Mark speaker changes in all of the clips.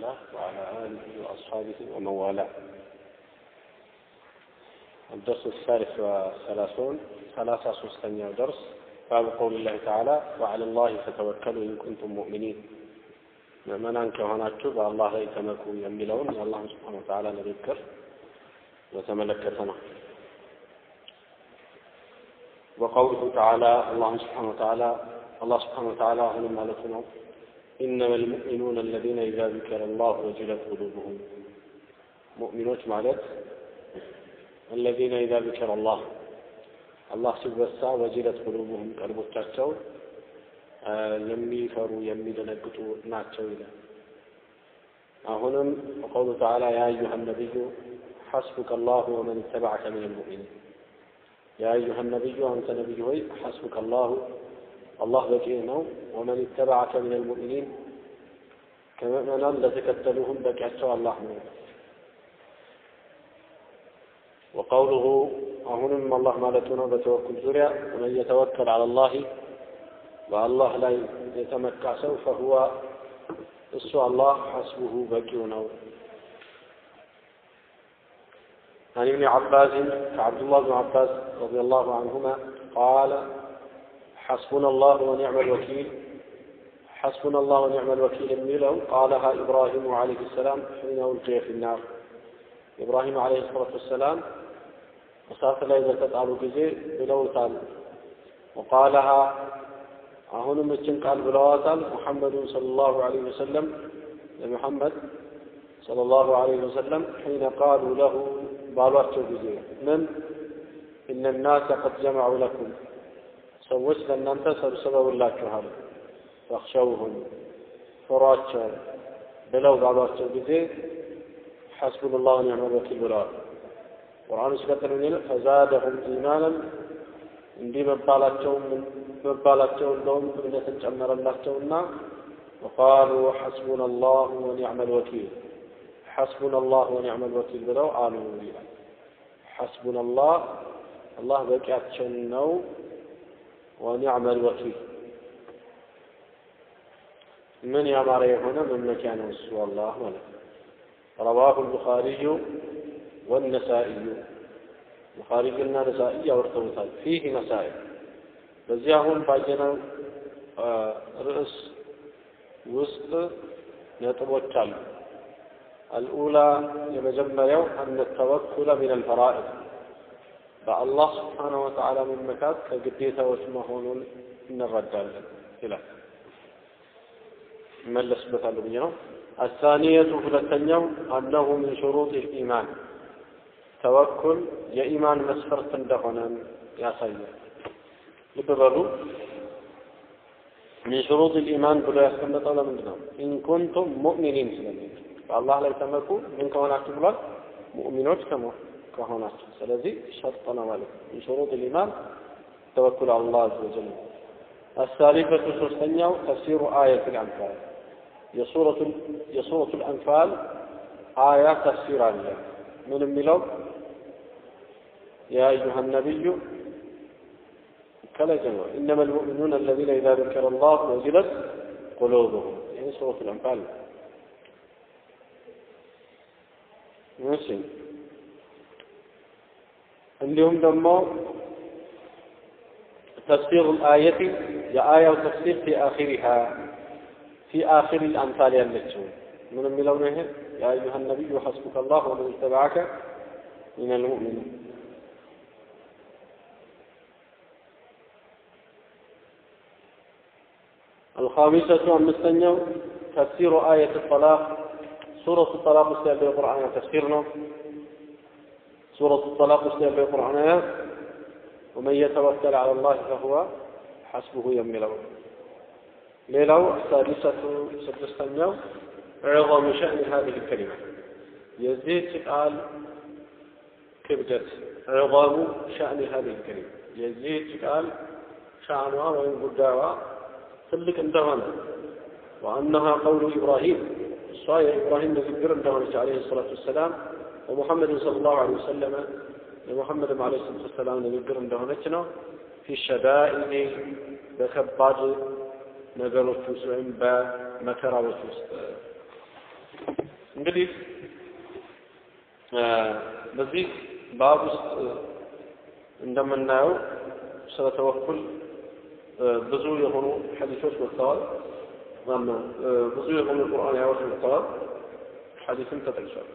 Speaker 1: الله وعلى آله وأصحابه ومن والاه الدرس الثالث والثلاثون ثلاثة سوستنيا درس باب قول الله تعالى وعلى الله فتوكلوا إن كنتم مؤمنين ምእመናን ከሆናችሁ በአላህ ላይ ተመኩ የሚለውን የአላህን ስብሓን ወተዓላ ንግግር በተመለከተ ነው وقوله تعالى الله سبحانه وتعالى الله سبحانه وتعالى هنا مالتنا إنما المؤمنون الذين إذا ذكر الله وجلت قلوبهم مؤمنون مالت الذين إذا ذكر الله الله سبحانه وجلت قلوبهم قلبوቻቸው የሚፈሩ የሚደነግጡ ናቸው ይላል አሁንም ቀውሉ ተዓላ ያ አዩሃ ነቢዩ ሐስቡከ አላሁ ወመን ተበዐከ ምን ልሙእሚኒን ያ አዩሃ ነቢዩ አንተ ነቢይ ሆይ ሐስቡከ አላሁ አላህ በቂ ነው ወመን ተበዐከ ምን ልሙእሚኒን ከምእመናን ለተከተሉህም በቂያቸው አላህ ነው وقوله አሁንም አላህ ማለቱ ነው በተወኩል ዙሪያ ወመን የተወከል ዐላ ላህ በአላህ ላይ የተመካ ሰው ፈሁወ እሱ አላህ ሐስቡሁ በቂው ነው عن ابن عباس كعبد الله بن عباس رضي الله عنهما قال حسبنا الله ونعم الوكيل حسبنا الله ونعم الوكيل الميلو قالها إبراهيم عليه السلام حين ألقي في النار إبراهيم عليه الصلاة والسلام وصارت لا إذا تتعالوا جزي بلوتان وقالها አሁንም እችን ቃል ብለዋታል ሙሐመዱን ሰለላሁ ዐለይሂ ወሰለም ለሙሐመድ ሰለላሁ ዐለይሂ ወሰለም ሒነ ቃሉ ለሁ ባሏቸው ጊዜ ምን እነ ናሰ ቀድ ጀመዑ ለኩም ሰዎች ለእናንተ ሰብስበውላችኋል ፈኽሸውሁም ፍሯቸው ብለው ባሏቸው ጊዜ ሐስቡን ላሁ ኒዕመል ወኪል ብለዋል ቁርአኑ ሲቀጥል ምን ይላል ፈዛደሁም ኢማናን እንዲህ መባላቸው መባላቸው እንደውም እምነትን ጨመረላቸውና ወቃሉ ሐስቡና አላህ ወኒዕመ ልወኪል ሐስቡና አላህ ወኒዕመ ልወኪል ብለው አሉ ይላል ሐስቡና አላህ አላህ በቂያችን ነው ወኒዕመ ልወኪል ምን ያማረ የሆነ መመኪያ ነው እሱ አላህ ማለት ነው ረዋሁ ልቡኻሪዩ ወነሳኢዩ ቡኻሪና ነሳኢ ያወርተውታል ፊህ መሳኢል በዚህ አሁን ባየነው ርዕስ ውስጥ ነጥቦች አሉ አልኡላ የመጀመሪያው አነ ተወኩለ ሚን አልፈራኢድ በአላህ ስብሓነሁ ወተዓላ መመካት ከግዴታዎች መሆኑን እንረዳለን ይላል እመለስበታለሁ ብዬ ነው አሳኒየቱ ሁለተኛው አነሁ ምን ሹሩጥ ልኢማን ተወኩል የኢማን መስፈርት እንደሆነን ያሳያል ልብ በሉ ሚን ሹሩጥ ልኢማን ብሎ ያስቀመጠው ለምንድን ነው ኢን ኩንቱም ሙእሚኒን ስለሚል በአላህ ላይ ተመኩ ምን ከሆናችሁ ብሏል ሙእሚኖች ከሆናችሁ ስለዚህ ሸርጥ ነው ማለት ነው ሚን ሹሩጥ ልኢማን ተወኩል አላህ አዘ ወጀል الثالثة ሶስተኛው ተፍሲሩ آية الأنفال የሱረቱ የሱረቱ الأنفال آية ተፍሲር አለ ምን የሚለው يا أيها النبي كلا جمع إنما المؤمنون الذين إذا ذكر الله وجلت قلوبهم يعني سورة الأنفال ماشي عندهم دمو تفسير الآية يا آية وتفسير في آخرها في آخر الأمثال التي من الملونه يا أيها النبي حسبك الله ومن اتبعك من المؤمنين الخامسة أمستنيو تفسير آية الطلاق سورة الطلاق استيال بالقرآن تفسيرنا سورة الطلاق استيال بالقرآن ومن يتوكل على الله فهو حسبه يملو ليلو السادسة سدستنيو عظم شأن هذه الكلمة يزيد قال كبدت عظام شأن هذه الكلمة يزيد قال شأنها وإن قداوا ትልቅ እንደሆነ وأنها قول إبراهيم صاير إبراهيم نذكر እንደሆነች عليه الصلاة والسلام ومحمد صلى الله عليه وسلم لمحمد عليه الصلاة والسلام ንግግር እንደሆነች ነው في الشدائد በከባድ ነገሮች ውስጥ ወይም በመከራዎች ውስጥ እንግዲህ በዚህ ባብ ውስጥ እንደምናየው ስለ ተወኩል ብዙ የሆኑ ሐዲሶች መጥተዋል። ማነው ብዙ የሆኑ ቁርአን አያዎች መጥተዋል። ሐዲስም ተጠቅሷል።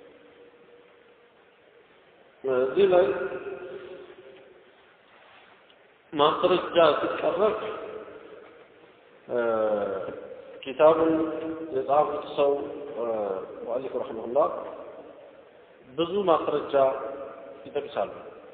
Speaker 1: እዚህ ላይ ማስረጃ ሲቀረብ ኪታቡን የጻፉት ሰው ሙአሊፍ ረሒመሁላህ ብዙ ማስረጃ ይጠቅሳሉ።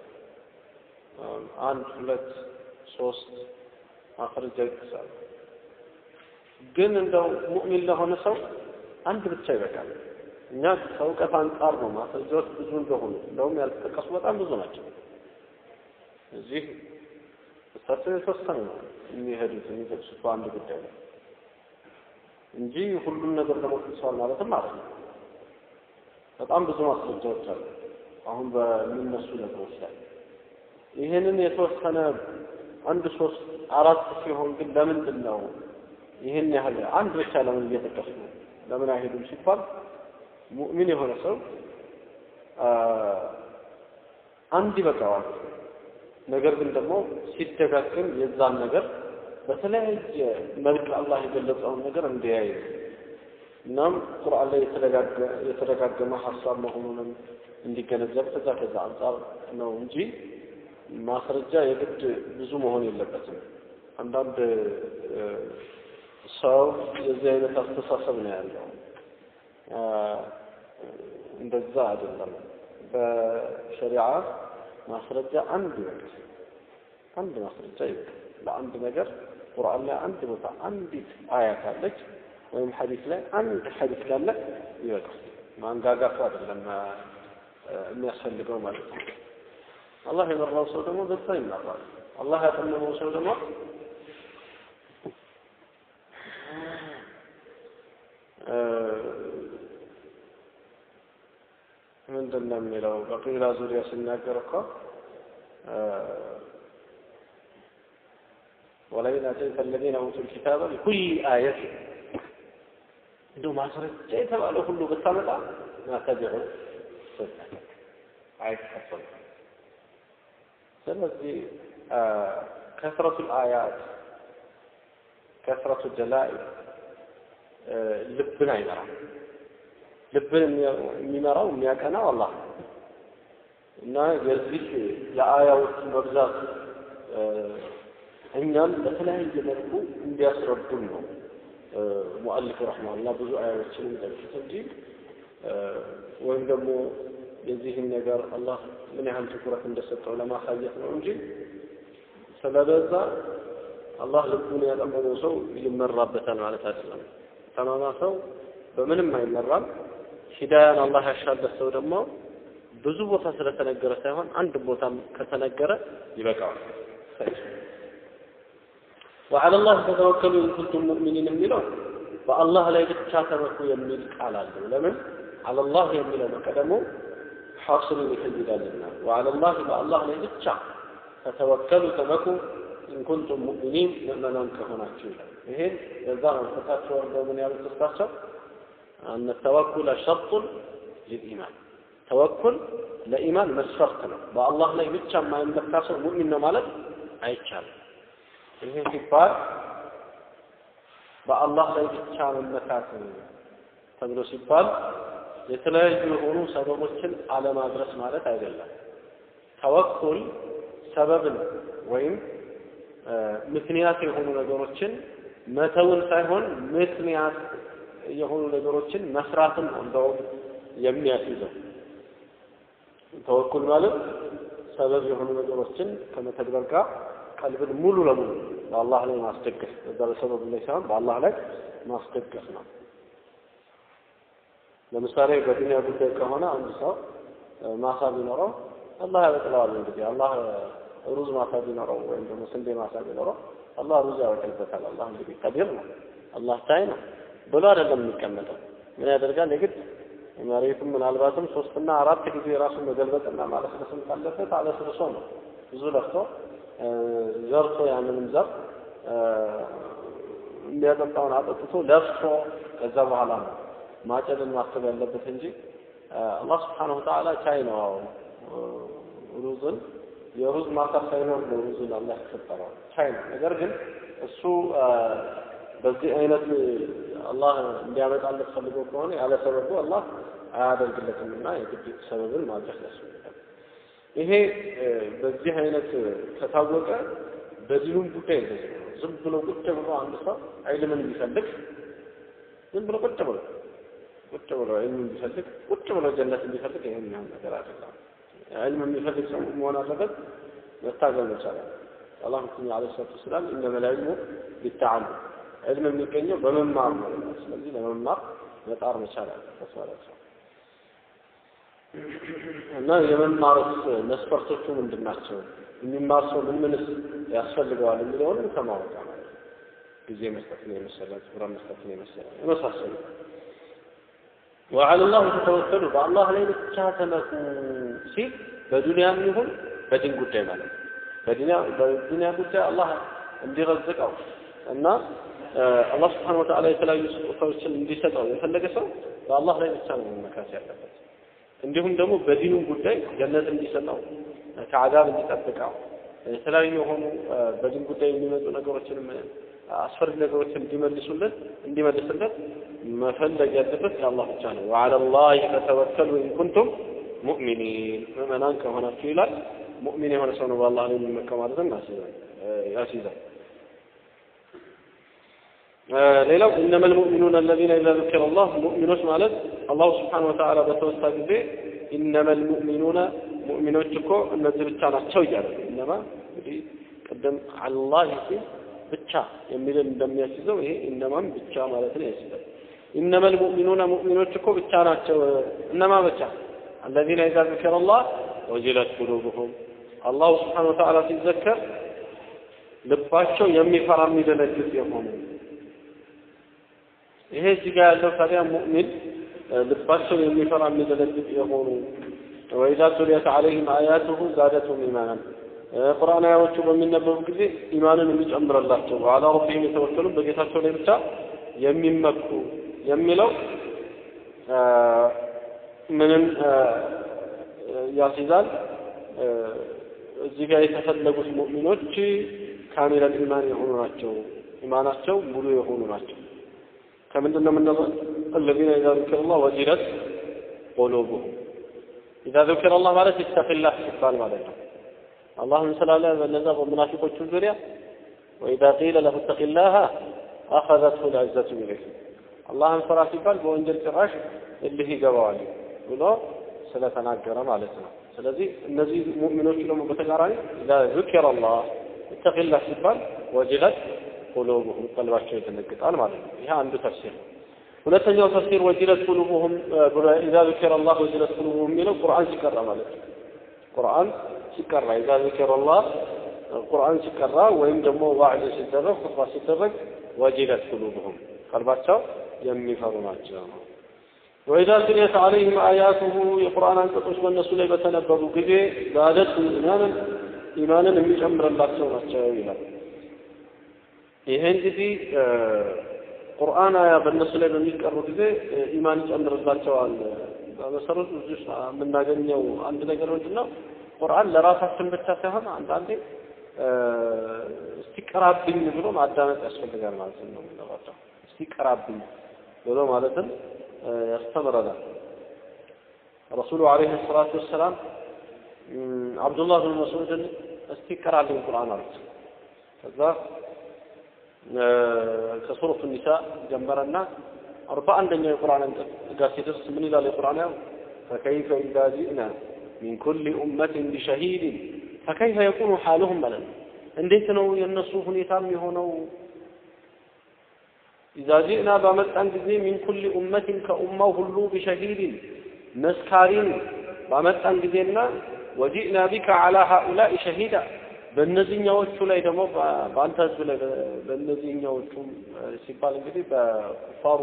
Speaker 1: አንድ ሁለት ሶስት ማስረጃ ይጠቅሳሉ። ግን እንደው ሙእሚን ለሆነ ሰው አንድ ብቻ ይበቃል። እኛ ከእውቀት አንጻር ነው ማስረጃዎች ብዙ እንደሆኑ እንደውም ያልተጠቀሱ በጣም ብዙ ናቸው። እዚህ እሳቸው የተወሰነ ነው የሚሄዱት የሚጠቅሱት በአንድ ጉዳይ ነው እንጂ ሁሉም ነገር ደግሞ ጠቅሰዋል ማለትም ማለት ነው። በጣም ብዙ ማስረጃዎች አሉ አሁን በሚነሱ ነገሮች ላይ ይህንን የተወሰነ አንድ ሶስት አራት ሲሆን ግን ለምንድን ነው ይህን ያህል አንድ ብቻ ለምን እየጠቀሱ ነው ለምን አይሄዱም ሲባል ሙእሚን የሆነ ሰው አንድ ይበቃዋል። ነገር ግን ደግሞ ሲደጋግም የዛን ነገር በተለያየ መልክ አላህ የገለጸውን ነገር እንዲያይ እናም ቁርአን ላይ የተደጋገመ ሀሳብ መሆኑንም እንዲገነዘብ ከዛ ከዛ አንጻር ነው እንጂ ማስረጃ የግድ ብዙ መሆን የለበትም። አንዳንድ ሰው የዚህ አይነት አስተሳሰብ ነው ያለው። እንደዛ አይደለም። በሸሪዓ ማስረጃ አንድ ይበቃል። አንድ ማስረጃ ይበቃል ለአንድ ነገር ቁርአን ላይ አንድ ቦታ አንዲት አያ ካለች ወይም ሐዲስ ላይ አንድ ሐዲስ ካለ ይበቃል። ማንጋጋቱ አይደለም የሚያስፈልገው ማለት ነው። አላህ የመራው ሰው ደግሞ በዛ ይመራል። አላህ ያጠመመው ሰው ደግሞ ምንድን ነው የሚለው በቂላ ዙሪያ ሲናገር እኮ ወለኢን አተይተ አለዚነ ኡቱል ኪታበ ቢኩሊ አየት እንደው ማስረጃ የተባለ ሁሉ ብታመጣ ማተቢዑ ሱነተክ አይከተሉም። ስለዚህ ከስረቱ አያት ከስረቱ ደላኢል ልብን አይመራም። ልብን የሚመራው የሚያቀናው አላህ ነው እና የዚህ የአያዎቹ መብዛት እኛም በተለያየ መልኩ እንዲያስረዱን ነው ሙአሊፍ ረሕማላ ብዙ አያዎችን የሚጠቅሱት እንጂ ወይም ደግሞ የዚህን ነገር አላህ ምን ያህል ትኩረት እንደሰጠው ለማሳየት ነው እንጂ ስለበዛ አላህ ልቡን ያጠመመው ሰው ይመራበታል ማለት አይደለም። ጠማማ ሰው በምንም አይመራም። ሂዳያን አላህ ያሻለት ሰው ደግሞ ብዙ ቦታ ስለተነገረ ሳይሆን አንድ ቦታም ከተነገረ ይበቃዋል። ወዐለ ላህ ተተወከሉ ኢን ኩንቱም ሙእሚኒን የሚለው በአላህ ላይ ብቻ ተመኩ የሚል ቃል አለው። ለምን አለላህ የሚለው መቀደሙ ሐስሩን ይፈልጋልና ወዐለ ላህ በአላህ ላይ ብቻ ተተወከሉ ተመኩ ኢንኩንቱም ሙእሚኒን ምእመናን ከሆናችሁ ይላል። ይሄን በዛ መንፈሳቸው ወርደው ምን ያሉት እሳቸው አነ ተወኩለ ሸርጡን ሊልኢማን ተወኩል ለኢማን መስፈርት ነው። በአላህ ላይ ብቻ የማይመካ ሰው ሙእሚን ነው ማለት አይቻልም። ይሄ ሲባል በአላህ ላይ ብቻ መመካት ተብሎ ሲባል የተለያዩ የሆኑ ሰበቦችን አለማድረስ ማለት አይደለም። ተወኩል ሰበብን ወይም ምክንያት የሆኑ ነገሮችን መተውን ሳይሆን ምክንያት የሆኑ ነገሮችን መስራትን ነው እንደውም የሚያስይዘው። ተወኩል ማለት ሰበብ የሆኑ ነገሮችን ከመተግበር ጋር ቀልብን ሙሉ ለሙሉ በአላህ ላይ ማስደገፍ በዛ በሰበብ ላይ ሳይሆን በአላህ ላይ ማስደገፍ ነው። ለምሳሌ በዱንያ ጉዳይ ከሆነ አንድ ሰው ማሳ ቢኖረው አላህ ያበቅለዋል። እንግዲህ አላህ ሩዝ ማሳ ቢኖረው ወይም ደግሞ ስንዴ ማሳ ቢኖረው አላህ ሩዝ ያበቅልበታል። አላህ እንግዲህ ቀዲር ነው፣ አላህ ታይ ነው ብሎ አይደለም የሚቀመጠው። ምን ያደርጋል? የግድ መሬቱም ምናልባትም ሶስትና አራት ጊዜ ራሱን መገልበጥና ማለስለስም ካለበት አለስልሶ ነው ብዙ ለፍቶ ዘርቶ ያንንም ዘር የሚያጠጣውን አጠጥቶ ለፍቶ ከዛ በኋላ ነው ማጨድን ማሰብ ያለበት እንጂ አላህ ስብሓነሁ ወተዓላ ቻይ ነው። ሩዝን የሩዝ ማሳ ሳይኖር ነው ሩዝን አላህ የፈጠረው ቻይ ነው። ነገር ግን እሱ በዚህ አይነት አላህ እንዲያመጣለት ፈልጎ ከሆነ ያለ ሰበቡ አላህ አያደርግለትም እና የግድ ሰበብን ማድረግ ያስፈልጋል። ይሄ በዚህ አይነት ከታወቀ በዲኑም ጉዳይ እንደዚህ ነው። ዝም ብሎ ቁጭ ብሎ አንድ ሰው ዒልምን ቢፈልግ ዝም ብሎ ቁጭ ብሎ ቁጭ ብሎ ዒልምን ቢፈልግ ቁጭ ብሎ ጀነት እንዲፈልግ ይሄ የሚሆን ነገር አይደለም። ዒልም የሚፈልግ ሰው መሆን አለበት፣ መታገል መቻል አለበት። አላህ ምክኛ ዓለይሂ ሰላቱ ወሰላም ኢነመል ዒልሙ ቢተዓሉም ዒልም የሚገኘው በመማር ነው። ስለዚህ ለመማር መጣር መቻል አለበት ማለት ነው። እና የመማርስ መስፈርቶቹ ምንድን ናቸው? የሚማር ሰው ምን ምንስ ያስፈልገዋል የሚለውንም ከማወቅ ማለት ነው። ጊዜ መስጠትን የመሰለ ትኩረት መስጠትን የመሰለ የመሳሰሉ ወዐለ ላህ ተተወከሉ በአላህ ላይ ብቻ ተመኩ ሲል በዱንያም ይሁን በዲን ጉዳይ ማለት ነው። በዱንያ በዱንያ ጉዳይ አላህ እንዲረዝቀው እና አላህ ስብሓነ ወተዓላ የተለያዩ ስጦታዎችን እንዲሰጠው የፈለገ ሰው በአላህ ላይ ብቻ ነው መመካት ያለበት። እንዲሁም ደግሞ በዲኑ ጉዳይ ጀነት እንዲሰጠው ከአዛብ እንዲጠብቀው የተለያዩ የሆኑ በዲን ጉዳይ የሚመጡ ነገሮችንም አስፈሪ ነገሮችን እንዲመልሱለት እንዲመልስለት መፈለግ ያለበት የአላህ ብቻ ነው። ወዐለ ላህ ፈተወከሉ ኢን ኩንቱም ሙእሚኒን ምዕመናን ከሆናችሁ ይላል። ሙእሚን የሆነ ሰው ነው በአላህ ላይ የሚመካው ማለትም ያስይዛል። ሌላው እነመል ሙእሚኑን አለዚነ ኢዛ ذكر الله ሙእሚኖች ማለት አላሁ ስብሓነሁ ወተዓላ በተወሳ ጊዜ ኢነመል ሙእሚኑነ ሙእሚኖች እኮ እነዚህ ብቻ ናቸው እያለ እነማ እንግዲህ ቅድም አላህ ሲል ብቻ የሚልን እንደሚያስይዘው ይሄ እነማም ብቻ ማለት ነው ያስይዛል። ኢነመል ሙእሚኑነ ሙእሚኖች እኮ ብቻ ናቸው። እነማ ብቻ አለዚነ ኢዛ ذكر الله ወጅለት ቁሉብሁም አላሁ ስብሓነሁ ወተዓላ ሲዘከር ልባቸው የሚፈራ የሚደነግጥ የሆኑ ይሄ እዚህ ጋር ያለው ታዲያ ሙእሚን ልባቸው የሚፈራ የሚደነግጥ የሆኑ ወኢዛ ቱሊየት ዐለይሂም አያቱሁ ዛደቱም ኢማናን ቁርአን አያዎቹ በሚነበቡ ጊዜ ኢማንን የሚጨምርላቸው ወዐላ ረቢሂም የተወከሉ በጌታቸው ላይ ብቻ የሚመኩ የሚለው ምንም ያስይዛል። እዚህ ጋር የተፈለጉት ሙእሚኖች ካሚለል ኢማን የሆኑ ናቸው። ኢማናቸው ሙሉ የሆኑ ናቸው። ከምንድን ነው የምንለው? الذين إذا ذكر الله وجلت قلوبهم إذا ذكر الله ማለት ይስተፊላህ ሲባል ማለት ነው። አላህን ስላለ በነዛ በሙናፊቆቹ ዙሪያ وإذا قيل له اتق الله أخذته العزة إليه አላህን ፍራ ሲባል በወንጀል ጭራሽ እልህ ይገባዋል ብሎ ስለተናገረ ማለት ነው። ስለዚህ እነዚህ ሙእሚኖች ደግሞ በተቃራኒ ኢዛ ذكر الله اتق الله ሲባል ወጅለት ቁሉብሁም ቀልባቸው ይደነግጣል ማለት ነው። ይሄ አንዱ ተፍሲር ነው። ሁለተኛው ተፍሲር ወጅለት ቁሉብሁም ኢዛ ذكر الله ወጅለት ቁሉብሁም የሚለው ቁርአን ሲቀራ ማለት ነው። ቁርአን ሲቀራ ኢዛ ذكر الله ቁርአን ሲቀራ ወይም ደግሞ ዋዕዝ ሲደረግ ኹጥባ ሲደረግ ወጅለት ቁሉብሁም ቀልባቸው የሚፈሩ ናቸው። ወኢዛ ቱሊየት ዐለይሂም አያቱሁ የቁርአን አንቀጾች በእነሱ ላይ በተነበቡ ጊዜ ዛደትሁም ኢማንን ኢማንን የሚጨምርላቸው ናቸው ይላል። ይሄ እንግዲህ ቁርአን አያ በእነሱ ላይ በሚቀሩ ጊዜ ኢማን ይጨምርላቸዋል። በመሰረቱ እዚህ ውስጥ የምናገኘው አንድ ነገር ምንድን ነው? ቁርአን ለራሳችን ብቻ ሳይሆን አንዳንዴ እስቲቀራብኝ ብሎ ማዳመጥ ያስፈልጋል ማለት ነው። የምንለባቸው እስቲቀራብኝ ብሎ ማለትን ያስተምረናል። ረሱሉ ዓለይሂ ሰላቱ ወሰላም አብዱላህ ብን መስዑድን እስቲ ቀራልኝ ቁርአን አሉት። ከዛ ከሱረቱ ኒሳ ጀመረና አርባ አንደኛው የቁርአን አንቀጽ ጋር ሲደርስ ምን ይላል የቁርአን ያው ፈከይፈ ኢዛ ጂእና ሚን ኩሊ ኡመትን ቢሸሂድን ፈከይፈ የኩኑ ሓሉሁም ማለት ነው። እንዴት ነው የእነሱ ሁኔታም የሆነው? ኢዛ ጂእና ባመጣን ጊዜ ሚን ኩሊ ኡመትን ከኡማው ሁሉ ቢሸሂድን መስካሪን ባመጣን ጊዜና ወጂእና ቢከ ዓላ ሃኡላኢ ሸሂዳ በእነዚህኛዎቹ ላይ ደግሞ በአንተ ህዝብ ላይ በእነዚህኛዎቹም ሲባል እንግዲህ በኩፋሩ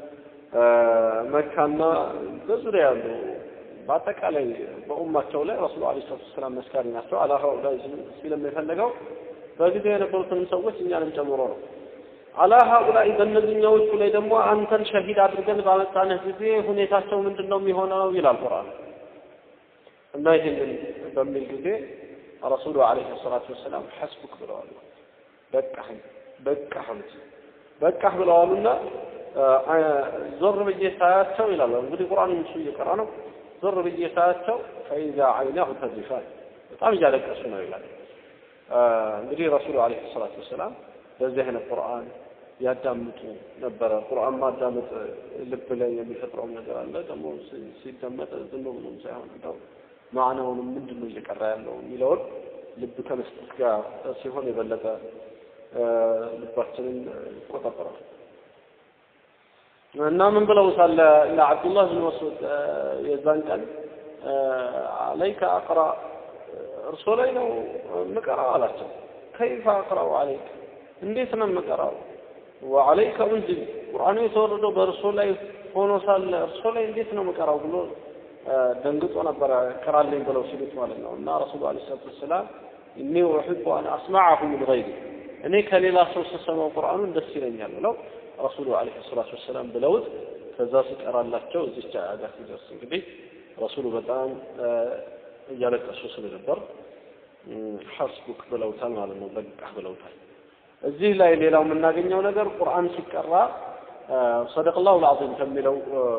Speaker 1: መካና በዙሪያ ያሉ በአጠቃላይ በኡማቸው ላይ ረሱሉ ዓለይሂ ሰላቱ ወሰላም መስካሪ ናቸው። አላ ሃኡላኢ ሲልም የፈለገው በጊዜው የነበሩትንም ሰዎች እኛንም ጨምሮ ነው። አላ ሀኡላኢ በእነዚህኛዎቹ ላይ ደግሞ አንተን ሸሂድ አድርገን ባመጣንህ ጊዜ ሁኔታቸው ምንድን ነው የሚሆነው ይላል ቁርአን እና ይህንን በሚል ጊዜ ረሱሉ ዓለይሂ ሰላቱ ወሰላም ሐስቡክ ብለዋል በቃህን በቃህን በቃህ ብለዋሉና ዞር ብዬ ሳያቸው ይላሉ እንግዲህ ቁርአን እሱ እየቀራ ነው ዞር ብዬ ሳያቸው ፈኢዛ አይናሁ ተዚፋን በጣም እያለቀሱ ነው ይላል እንግዲህ ረሱሉ ዓለይሂ ሰላቱ ወሰላም በዚህ አይነት ቁርአን ያዳምጡ ነበረ ቁርአን ማዳመጥ ልብ ላይ የሚፈጥረው ነገር አለ ደግሞ ሲደመጥ ዝም ብሎም ሳይሆን እንደው ማዕናውንም ምንድን ነው እየቀራ ያለው የሚለውን ልብ ከመስጠት ጋር ሲሆን የበለጠ ልባችንን ይቆጣጠራል እና ምን ብለው ሳለ ለአብዱላህ ብን መስዑድ የዛን ቀን አለይከ አቅራ እርሶ ላይ ነው የምቀራው አላቸው ከይፈ አቅራው አለይክ እንዴት ነው የምቀራው ወአለይከ እንዝል ቁርአኑ የተወረደው በእርሶ ላይ ሆኖ ሳለ እርሶ ላይ እንዴት ነው የምቀራው ብሎ ደንግጦ ነበረ ቅራልኝ ብለው ሲሉት ማለት ነው እና ረሱሉ አለ ሰላት ወሰላም እኒ ኡሕቡ አን አስማዐሁ ምን ገይሪ እኔ ከሌላ ሰው ስሰማው ቁርአኑን ደስ ይለኛል ብለው ረሱሉ አለይሂ ሰላቱ ወሰላም ብለውት ከዛ ሲቀራላቸው እዚች ጋር ሲደርስ እንግዲህ ረሱሉ በጣም እያለቀሱ ስለነበር ሐስቡክ ብለውታል ማለት ነው በቃ ብለውታል እዚህ ላይ ሌላው የምናገኘው ነገር ቁርአን ሲቀራ ሰደቅ ላሁ ልዓዚም ከሚለው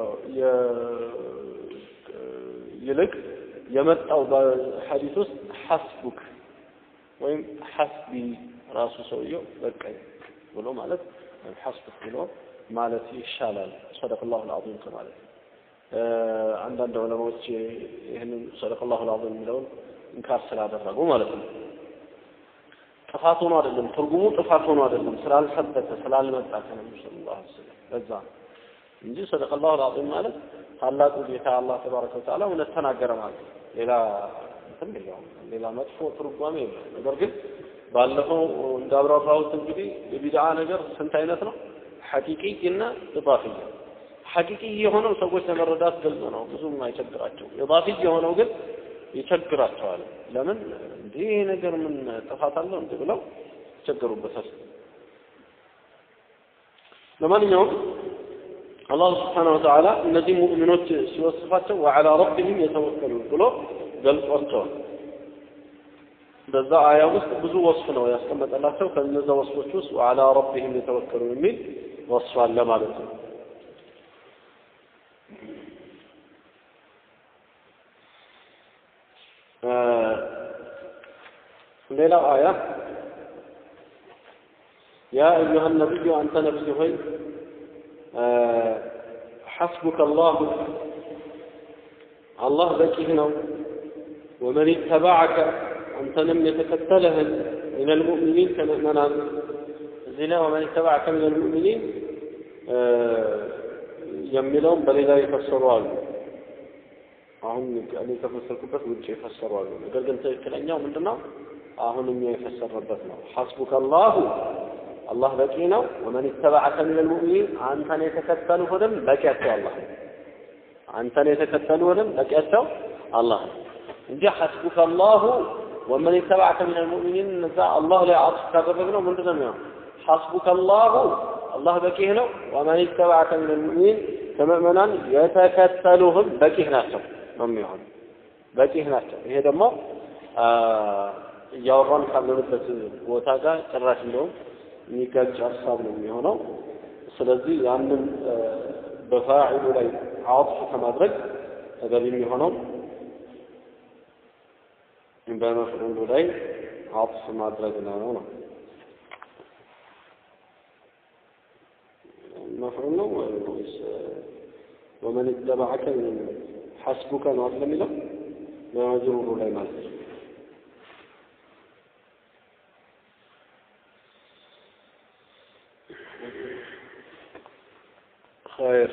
Speaker 1: ይልቅ የመጣው በሐዲስ ውስጥ ሐስቡክ ወይም ሐስቢ ራሱ ሰውየው በቃኝ ብሎ ማለት ሐስቡክ ብሎ ማለት ይሻላል ሰደቅ ላሁ ልዓዚም ከማለት አንዳንድ ዑለማዎች ይህንን ሰደቅ ላሁ ልዓዚም የሚለውን እንካር ስላደረጉ ማለት ነው ጥፋት ሆኖ አይደለም ትርጉሙ ጥፋት ሆኖ አይደለም ስላልሰበተ ስላልመጣ ከነብዩ ሰለላሁ ዐለይሂ ወሰለም በዛ እንጂ ሰደቀ ላሁ ልዓዚም ማለት ታላቁ ጌታ አላህ ተባረከ ወተዓላ እውነት ተናገረ ማለት ነው ሌላ እንትን የለውም ሌላ መጥፎ ትርጓሜ የለም ነገር ግን ባለፈው እንዳብራራሁት እንግዲህ የቢድዓ ነገር ስንት አይነት ነው ሐቂቂ እና ኢዳፊያ ሐቂቂ የሆነው ሰዎች ለመረዳት ግልጽ ነው ብዙም አይቸግራቸው ኢዳፊ የሆነው ግን ይቸግራቸዋል ለምን እንዲህ ይሄ ነገር ምን ጥፋት አለው እንዴ ብለው ይቸገሩበታል ለማንኛውም አላህ ስብሓነ ወተዓላ እነዚህ ሙእሚኖች ሲወስፋቸው ወዓላ ረቢህም የተወከሉን ብሎ ገልጿቸዋል በዛ አያ ውስጥ ብዙ ወስፍ ነው ያስቀመጠላቸው ከነዛ ወስፎች ውስጥ ወዓላ ረቢህም የተወከሉን የሚል ወስፍ አለ ማለት ነው ሌላው አያ ያ አዩሃ ነቢዩ አንተ ነቢይ ሆይ ሐስቡከ አላሁ አላህ በቂህ ነው ወመን ተባዐከ አንተንም የተከተለህን ምን ልሙእሚኒን ከምእመናን እዚህ ላይ ወመን ተባዐከ ምን ልሙእሚኒን የሚለውም በሌላ የፈሰሩ አሉ አሁን እኔ ከፈሰርኩበት ውጭ የፈሰሩ አሉ ነገር ግን ትክክለኛው ምንድነው አሁን እኛ የፈሰረበት ነው ሐስቡከ አላሁ አላህ በቂ ነው ወመን ተበዐከ ምን ልሙእሚኒን አንተን የተከተሉህንም በቂያቸው አላህ ነው አንተን የተከተሉህንም በቂያቸው አላህ ነው እንጂ ሐስቡከ አላሁ ወመን ተበዐከ ምን ልሙእሚኒን እነዛ አላህ ላይ አጥፍ ካደረግነው ምንድን ነው የሚሆነው ሐስቡከ አላሁ አላህ በቂህ ነው ወመን ተበዐከ ምን ልሙእሚኒን ከምእመናን የተከተሉህም በቂህ ናቸው ነው የሚሆነው በቂህ ናቸው ይሄ ደግሞ እያወራን ካለንበት ቦታ ጋር ጭራሽ እንደውም የሚጋጭ ሀሳብ ነው የሚሆነው ስለዚህ ያንን በፋዒሉ ላይ አጥፍ ከማድረግ ተገቢ የሚሆነው በመፍዑሉ ላይ አጥፍ ማድረግ ነው ነው መፍዑል ነው ወይስ ወመን ተበዐከ ሐስቡከ ነው አይደል የሚለው በመዝሩሩ ላይ ማለት ነው خير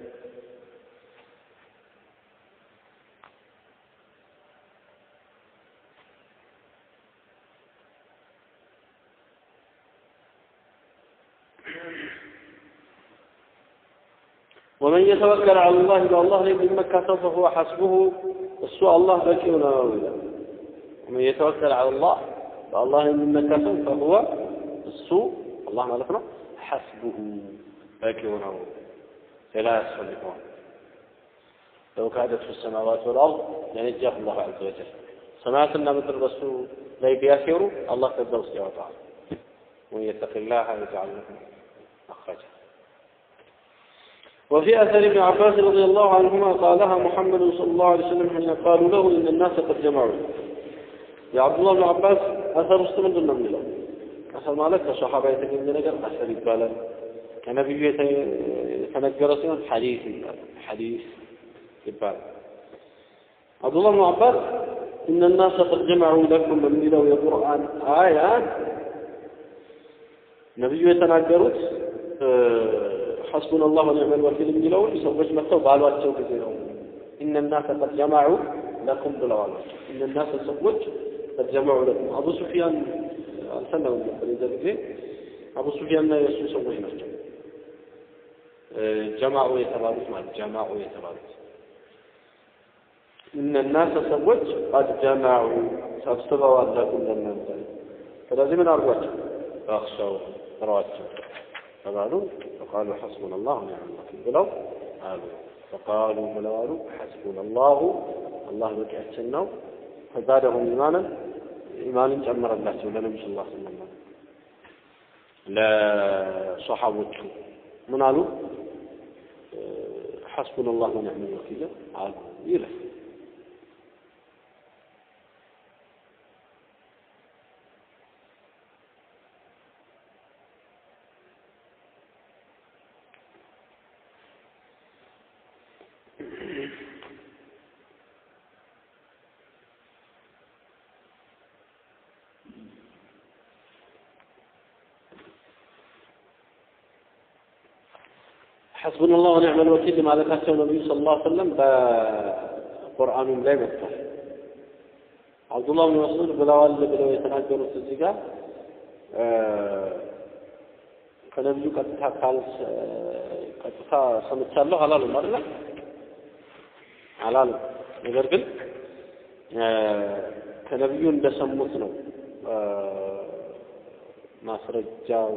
Speaker 1: ومن يتوكل على الله بالله لي بمكة فهو حسبه السوء الله بكينا ومن يتوكل على الله بالله من مكة فهو السوء الله مالكنا ሐስቡሁ በቂው ነው ሌላ ያስፈልገዋል ለው ካደት ፊ ሰማዋት ወልአርድ ለነጃሁ ላሁ ዐዘ ወጀል ሰማያትና ምድር በሱ ላይ ቢያሴሩ አላህ ከዛ ውስጥ ያወጣዋል ወመን የተቂ ላህ የጅዐል ለሁ መኽረጃ وفي أثر ابن عباس رضي الله عنهما قالها محمد صلى الله عليه وسلم حين قالوا له إن الناس قد جمعوا يا عبد الله بن عباس أثر استمد من له أثر مالك كصحابة يتكلم نجر أثر يبالا كنبي يتنجر سيون حديث يبالا حديث يبالا عبد الله بن عباس إن الناس قد جمعوا لكم من له القرآن آيات نبي يتنجرت حسبنا الله ونعم الوكيل የሚለውን ሰዎች መጥተው ባሏቸው ጊዜ ነው إن الناس قد جمعوا لكم ብለዋል إن الناس ሰዎች قد جمعوا لكم አቡ ሱፊያን አልሰማውም ነበር የዛ ጊዜ አቡ ሱፊያንና የእሱ ሰዎች ናቸው ጀማዑ የተባሉት ማለት ጀማዑ የተባሉት እነ ናሰ ሰዎች ቀድ ጀማዑ ሰብስበዋል ለኩም ለእናንተ ስለዚህ ምን አድርጓቸው ፈክሸው ፍረዋቸው ተባሉ ፈቃሉ ሐስቡና ላሁ ኒዕመል ወኪል ብለው አሉ ፈቃሉ ብለው አሉ ሐስቡና ላሁ አላህ በቂያችን ነው ፈዛደሁም ኢማንን ኢማንን ጨመረላቸው ለነቢ ስ ላ ስለም ለሶሓቦቹ ምን አሉ ሐስቡና ላሁ ኒዕመል ወኪል አሉ ይላል حسبنا الله ونعم الوكيل ማለታቸው ነብዩ ሰለላሁ ዐለይሂ ወሰለም በቁርአኑም ላይ መጥቷል። አብዱላህ ብን መስዑድ ብለዋል ብለው የተናገሩት እዚህ ጋር ከነብዩ ቀጥታ ካል ቀጥታ ሰምቻለሁ አላሉም አይደለ? አላሉም። ነገር ግን ከነብዩ እንደሰሙት ነው ማስረጃው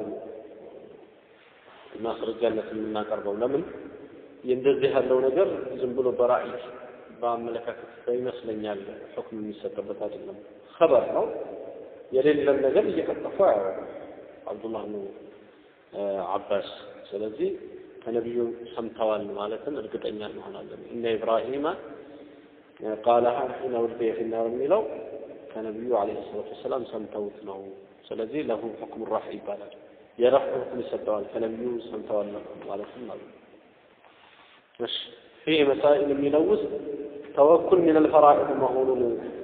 Speaker 1: ማስረጃነት የምናቀርበው ለምን እንደዚህ ያለው ነገር ዝም ብሎ በራእይ በአመለካከት ይመስለኛል ሁክም የሚሰጥበት አይደለም ኸበር ነው የሌለን ነገር እየቀጠፉ ያወራሉ አብዱላህ ነው አባስ ስለዚህ ከነቢዩ ሰምተዋል ማለትን እርግጠኛ እንሆናለን እነ ኢብራሂማ ቃለሃ ሒነ ውልቅየ ፊናር የሚለው ከነቢዩ አለይሂ ሰላቱ ወሰላም ሰምተውት ነው ስለዚህ ለሁ ሁክም ራፍ ይባላል የረፍዕ ሁክም ይሰጠዋል ከነቢዩ ሰምተዋል ማለትም አሉ እሺ ፊህ መሳኢል የሚለው ውስጥ ተወኩል ምን አልፈራኢድ መሆኑን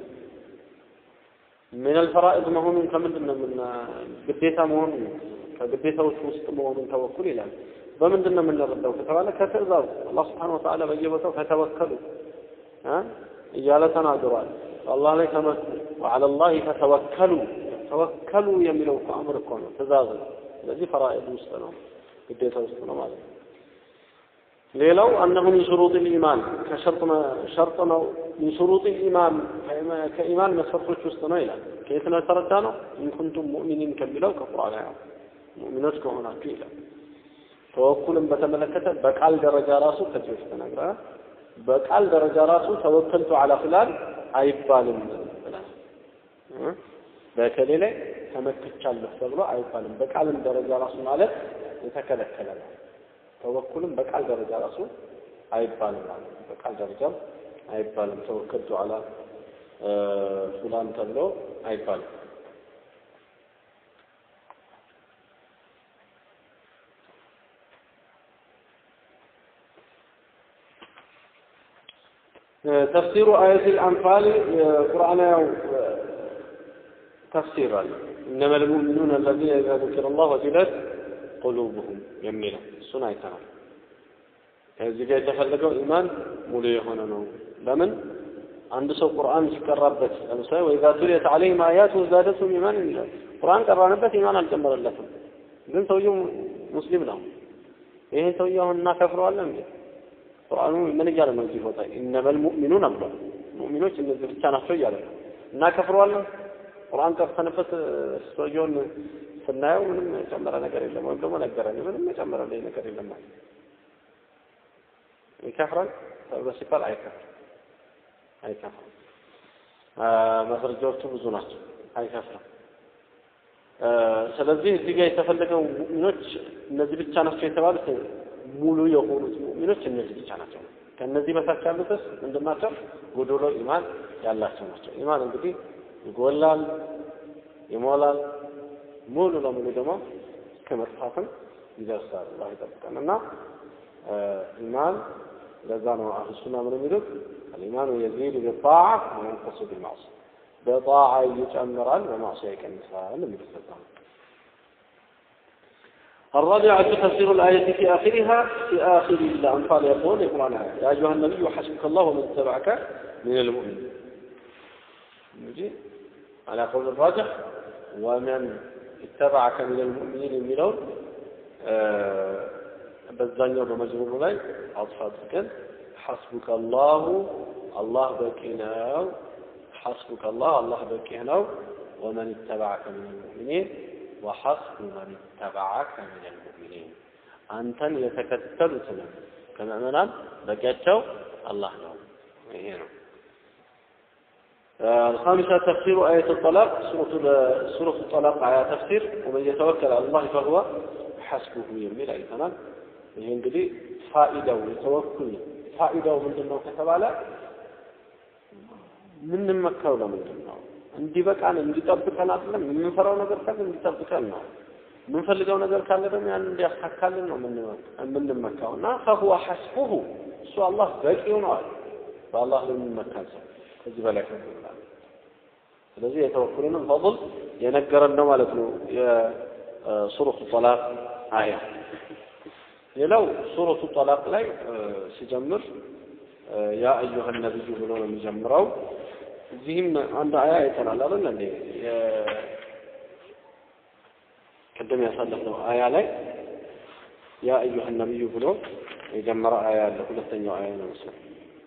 Speaker 1: ምን አልፈራኢድ መሆኑን ከምንድን ነው ምን ግዴታ መሆኑን ከግዴታዎች ውስጥ መሆኑን ተወኩል ይላል በምንድን ነው የምንረዳው ከተባለ ከትእዛዝ አላህ ስብሓን ወተዓላ በየቦታው ከተወከሉ እያለ ተናግሯል አላህ ላይ ተመኩ ወዓላ ላህ ተተወከሉ ተወከሉ የሚለው እኮ አምር እኮ ነው ትእዛዝ ነው ስለዚህ ፈራኢድ ውስጥ ነው ግዴታ ውስጥ ነው ማለት ነው ሌላው አነሁ ሚን ሹሩጥ ልኢማን ከሸርጥ ሸርጥ ነው ሚን ሹሩጥ ልኢማን ከኢማን መስፈርቶች ውስጥ ነው ይላል ከየት ነው የተረዳ ነው ኢንኩንቱም ሙእሚኒን ከሚለው ከቁርአን ያው ሙእሚኖች ከሆናችሁ ይላል ተወኩልን በተመለከተ በቃል ደረጃ ራሱ ከዚህ በፊት ተናግረናል በቃል ደረጃ ራሱ ተወከልቱ አላ ፍላን አይባልም ብለናል በከሌ ላይ ተመክቻለሁ ተብሎ አይባልም በቃልም ደረጃ ራሱ ማለት የተከለከለ ነው ተወኩልም በቃል ደረጃ ራሱ አይባልም ማለት ነው በቃል ደረጃም አይባልም ተወከልቱ አላ ፉላን ተብሎ አይባልም ተፍሲሩ አየት አንፋል ቁርአን ያው ተፍሲር አለ እነመ ልሙእሚኑን አለዚነ ኢዛ ذكر الله ወጅለት ቁሉብሁም የሚለው እሱን አይተናል እዚህ ጋር የተፈለገው ኢማን ሙሉ የሆነ ነው ለምን አንድ ሰው ቁርአን ሲቀራበት ለምሳሌ ወኢዛ ቱሊየት ዐለይሂም አያቱ ዛደቱም ኢማን ይላል ቁርአን ቀራንበት ኢማን አልጨመረለትም ግን ሰውየው ሙስሊም ነው ይሄ ሰውየው አሁን እናከፍረዋለን እንዴ ቁርአኑ ምን እያለ ነው እዚህ ቦታ ኢነመል ሙእሚኑን ብሏል ሙእሚኖች እነዚህ ብቻ ናቸው እያለ ነው እናከፍረዋለን ቁርአን ቀርተንበት ሰውየውን ስናየው ምንም የጨመረ ነገር የለም፣ ወይም ደግሞ ነገረን ምንም የጨመረልኝ ነገር የለም ማለት ይከፍራል ተብሎ ሲባል አይከፍርም አይከፍርም። ማስረጃዎቹ ብዙ ናቸው። አይከፍርም። ስለዚህ እዚህ ጋር የተፈለገው ሙእሚኖች እነዚህ ብቻ ናቸው የተባሉት ሙሉ የሆኑት ሙእሚኖች እነዚህ ብቻ ናቸው። ከእነዚህ በታች ያሉትስ ምንድን ናቸው? ጎዶሎ ኢማን ያላቸው ናቸው። ኢማን እንግዲህ ይጎላል፣ ይሞላል፣ ሙሉ ለሙሉ ደግሞ እስከ መጥፋትም ይደርሳል። አላህ ይጠብቀን እና ኢማን ለዛ ነው አህሉ ሱና ምን የሚሉት አልኢማኑ የዚዱ ቢጣዓ ወየንቁሱ ቢልማዕሲያ በጣዓ ይጨምራል፣ በማዕሲያ ይቀንሳል የሚሉት ለዛ ነው። الرابعة تفسير الآية في آخرها في آخر الأنفال يقول القرآن يا أيها النبي حسبك الله ومن اتبعك من المؤمنين نجي على قول الراجح ومن اتبعك من المؤمنين የሚለውን በዛኛው በመዝሙሩ ላይ አጥፋ አድርገን ሐስቡከ አላሁ አላህ በቂ ነው ሐስቡከ አላህ አላህ በቂ ነው ወመን ይተባዐከ ምን ልሙእሚኒን ወሐስቡ መን ይተባዐከ ምን ልሙእሚኒን አንተን የተከተሉትንም ከምዕመናን በቂያቸው አላህ ነው ይሄ ነው الخامسة تفسير آية الطلاق سورة سورة الطلاق على تفسير ومن يتوكل على الله فهو حسبه يميل أي تمام ይሄ እንግዲህ ፋኢዳው የተወኩል ፋኢዳው ምንድን ነው ከተባለ የምንመካው ለምንድን ነው? እንዲበቃን እንዲጠብቀን አይደለም። የምንፈራው ነገር ካለ እንዲጠብቀን ነው። የምንፈልገው ነገር ካለ ደግሞ ያን እንዲያሳካልን ነው የምንመካው እና ፈሁወ ሐስቡሁ እሱ አላህ በቂው ነው አለ። በአላህ ለሚመካን ሰው ከዚህ በላይ ከፍላል። ስለዚህ የተወኩልንም ፈضል የነገረን ነው ማለት ነው የሱረቱ ጠላቅ አያ ሌላው ሱረቱ ጠላቅ ላይ ሲጀምር ያ አዩሀ ነቢዩ ብሎ ነው የሚጀምረው። እዚህም አንድ አያ አይተናል አይደል እንዴ? ቅድም ያሳለፍነው አያ ላይ ያ አዩሀ ነቢዩ ብሎ የጀመረ አያ አለ። ሁለተኛው አያ ነው መሰለኝ።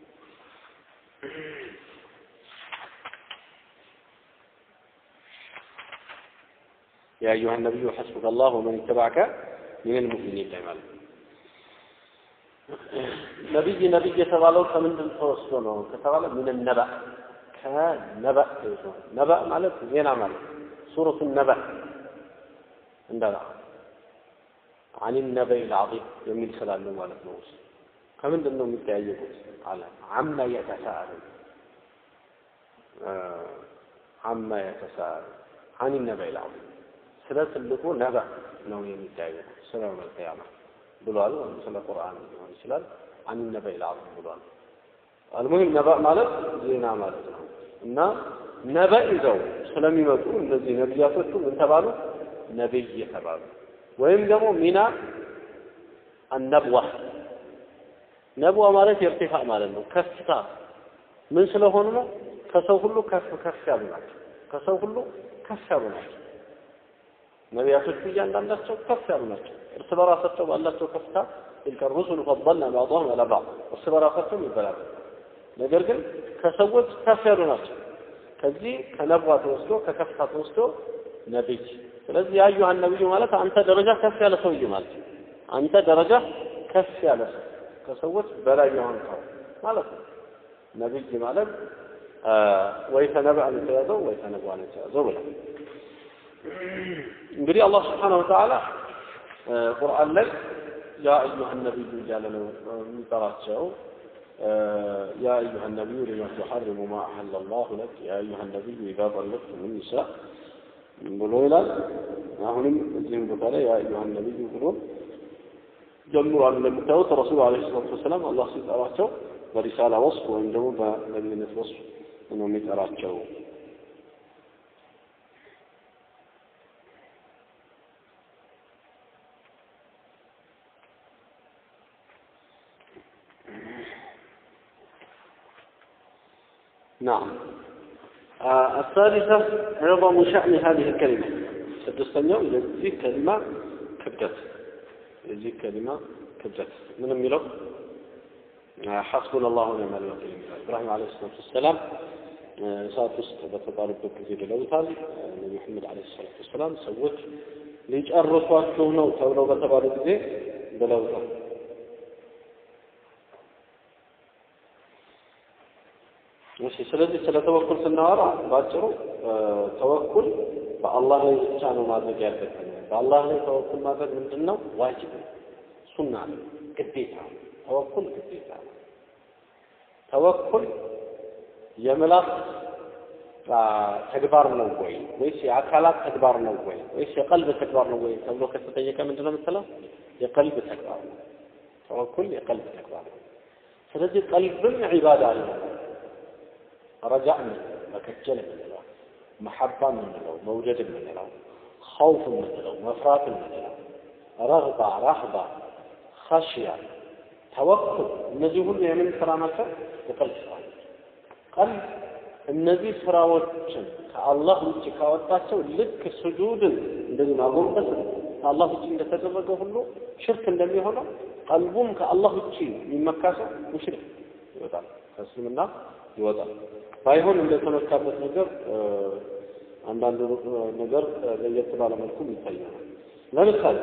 Speaker 1: ያ አዩሀ ነቢዩ ሐስቡከ አላህ ወመን ይተባዐከ ሚነል ሙእሚኒን ላይ ማለት ነው። ነቢይ ነቢይ የተባለው ከምንድን ተወስዶ ነው ከተባለ ምን ነበእ ከነበእ ተይዞ ነበእ ማለት ዜና ማለት ሱረቱ ነበእ እንደ አን ነበይ ልዓዚም የሚል ስላለው ማለት ነው። ውስጥ ከምንድን ነው የሚጠያየቁት አለ አማ የተሳአሉ አማ የተሳአሉ አን ነበይ ልዓዚም ስለ ትልቁ ነበእ ነው የሚጠያየቁት ስለ መልቀያማ ብሏል። ወይም ስለ ቁርአን ሊሆን ይችላል። አን ነበይ ልዓዚም ብሏል። አልሙሂም ነበእ ማለት ዜና ማለት ነው እና ነበእ ይዘው ስለሚመጡ እነዚህ ነቢያቶቹ ምን ተባሉ? ነቢይ የተባሉ ወይም ደግሞ ሚና አነብዋ ነብዋ ማለት የእርቲፋ ማለት ነው። ከፍታ ምን ስለሆኑ ነው? ከሰው ሁሉ ከፍ ከፍ ያሉ ናቸው። ከሰው ሁሉ ከፍ ያሉ ናቸው። ነቢያቶቹ እያንዳንዳቸው ከፍ ያሉ ናቸው። እርስ በራሳቸው ባላቸው ከፍታ ትልከ ሩሱሉ ፈضልና ባዕضهم አላ ባዕض እርስ በራሳቸው ይበላሉ። ነገር ግን ከሰዎች ከፍ ያሉ ናቸው። ከዚህ ከነብዋ ተወስዶ ከከፍታ ተወስዶ ነቢይ። ስለዚህ ያዩሃን ነቢዩ ማለት አንተ ደረጃ ከፍ ያለ ሰውዬ ማለት ነው። አንተ ደረጃ ከፍ ያለ ሰው ከሰዎች በላይ የሆንከው ማለት ነው። ነቢይ ማለት ወይ ከነብአን የተያዘው ወይ ከነብዋን የተያዘው ብለው እንግዲህ አላህ ስብሓነሁ ወተዓላ ቁርአን ላይ ያ አዩሃ ነቢዩ እያለ ነው የሚጠራቸው። ያ አዩሃ ነቢዩ ሊማ ቱሐሪሙ ማ አሐለ ላሁ ለክ ያ አዩሃ ነቢዩ ኢዛ ጠለቅቱም ኒሳ ብሎ ይላል። አሁንም እዚህም ቦታ ላይ ያ አዩሃ ነቢዩ ብሎ ጀምሯል። እንደምታዩት ረሱሉ ዓለይሂ ሰላቱ ወሰላም አላህ ሲጠራቸው በሪሳላ ወስፍ ወይም ደግሞ በነቢይነት ወስፍ ነው የሚጠራቸው። نعم آه الثالثة عظم شأن هذه الكلمة سدستنيو የዚህ ከሊማ ክብደት የዚህ ከሊማ ክብደት ምን የሚለው حسبنا الله ونعم الوكيل إبراهيم عليه الصلاة والسلام እሳት ውስጥ በተጣሉበት ጊዜ ብለውታል። ነቢ መሐመድ ዓለይሂ ሰላቱ ወሰላም ሰዎች ሊጨርሷችሁ ነው ተብለው በተባሉ ጊዜ ብለውታል። እሺ ስለዚህ ስለ ተወኩል ስናወራ ባጭሩ ተወኩል በአላህ ላይ ብቻ ነው ማድረግ ያለብን። በአላህ ላይ ተወኩል ማድረግ ምንድን ነው? ዋጅብ ነው፣ ሱና ነው፣ ግዴታ ነው። ተወኩል ግዴታ ነው። ተወኩል የምላስ ተግባር ነው ወይ ወይስ የአካላት ተግባር ነው ወይ ወይስ የቀልብ ተግባር ነው ወይ ተብሎ ከተጠየቀ ምንድን ነው የምትለው? የቀልብ ተግባር ነው። ተወኩል የቀልብ ተግባር ነው። ስለዚህ ቀልብም ዒባዳ አለው። ረጃዕ የምንለው መከጀል የምንለው መሐባ የምንለው መውደድ የምንለው ኸውፍ የምንለው መፍራት የምንለው ረግባ ራህባ ኸሽያ ተወኩል እነዚህ ሁሉ የምን ስራ ናቸው? የቀልብ ስራ ቀልብ እነዚህ ስራዎችን ከአላህ ውጭ ካወጣቸው ልክ ስጁድን እንደዚህ ማጎንበስ ከአላህ ውጭ እንደተደረገ ሁሉ ሽርክ እንደሚሆነው ቀልቡም ከአላህ ውጭ የሚመካ ሰው ሙሽሪክ ይወጣል፣ ከእስልምና ይወጣል። ባይሆን እንደተመካበት ነገር አንዳንድ ነገር ለየት ባለ መልኩ ይታያል። ለምሳሌ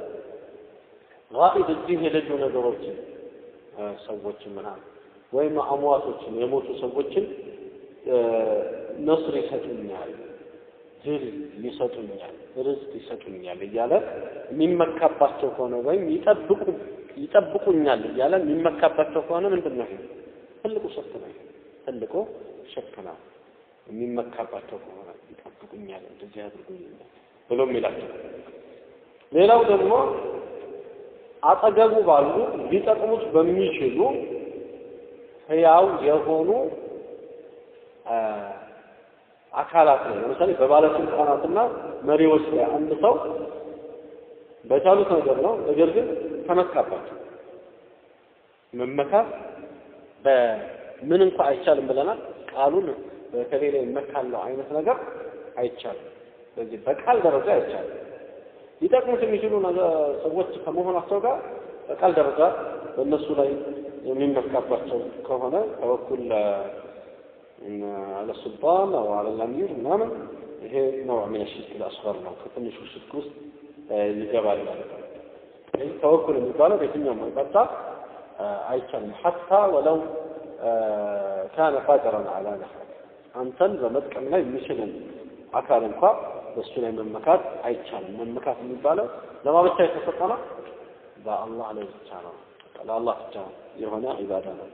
Speaker 1: ጋኢብ እዚህ የሌሉ ነገሮችን ሰዎችን ምናምን ወይም አሟቶችን የሞቱ ሰዎችን ነስር ይሰጡኛል፣ ድል ይሰጡኛል፣ ርዝቅ ይሰጡኛል እያለ የሚመካባቸው ከሆነ ወይም ይጠብቁ ይጠብቁኛል እያለ የሚመካባቸው ከሆነ ምንድን ነው? ትልቁ ሽርክ ነው። ትልቁ ሽርክ ነው። የሚመካባቸው ከሆነ ይጠብቁኛል፣ እንደዚህ ያድርጉኛል ብሎ የሚላቸው። ሌላው ደግሞ አጠገቡ ባሉ ሊጠቅሙት በሚችሉ ህያው የሆኑ አካላት ነው። ለምሳሌ በባለስልጣናትና መሪዎች ላይ አንድ ሰው በቻሉት ነገር ነው፣ ነገር ግን ተመካባቸው። መመካት በምን እንኳ አይቻልም ብለናል። ቃሉን በከሌ ላይ እመካለሁ አይነት ነገር አይቻልም። ስለዚህ በቃል ደረጃ አይቻልም። ሊጠቅሙት የሚችሉ ሰዎች ከመሆናቸው ጋር በቃል ደረጃ በእነሱ ላይ የሚመካባቸው ከሆነ ተወኩል አለ ሱልጣን አው አለ አሚር ምናምን ይሄ ነው ምን ሽርክ አስፈር ነው ከትንሹ ሽርክ ውስጥ ይገባል ማለት ነው። ስለዚህ ተወኩል የሚባለው በየትኛውም አቅጣጫ አይቻልም። ሐታ ወለው ካነ ቃድረን አላ ነፍዕ አንተን በመጥቀም ላይ የሚችልን አካል እንኳ በእሱ ላይ መመካት አይቻልም። መመካት የሚባለው ለማ ብቻ የተሰጠ ነው? በአላህ ላይ ብቻ ነው። ለአላህ ብቻ የሆነ ዒባዳ ነው።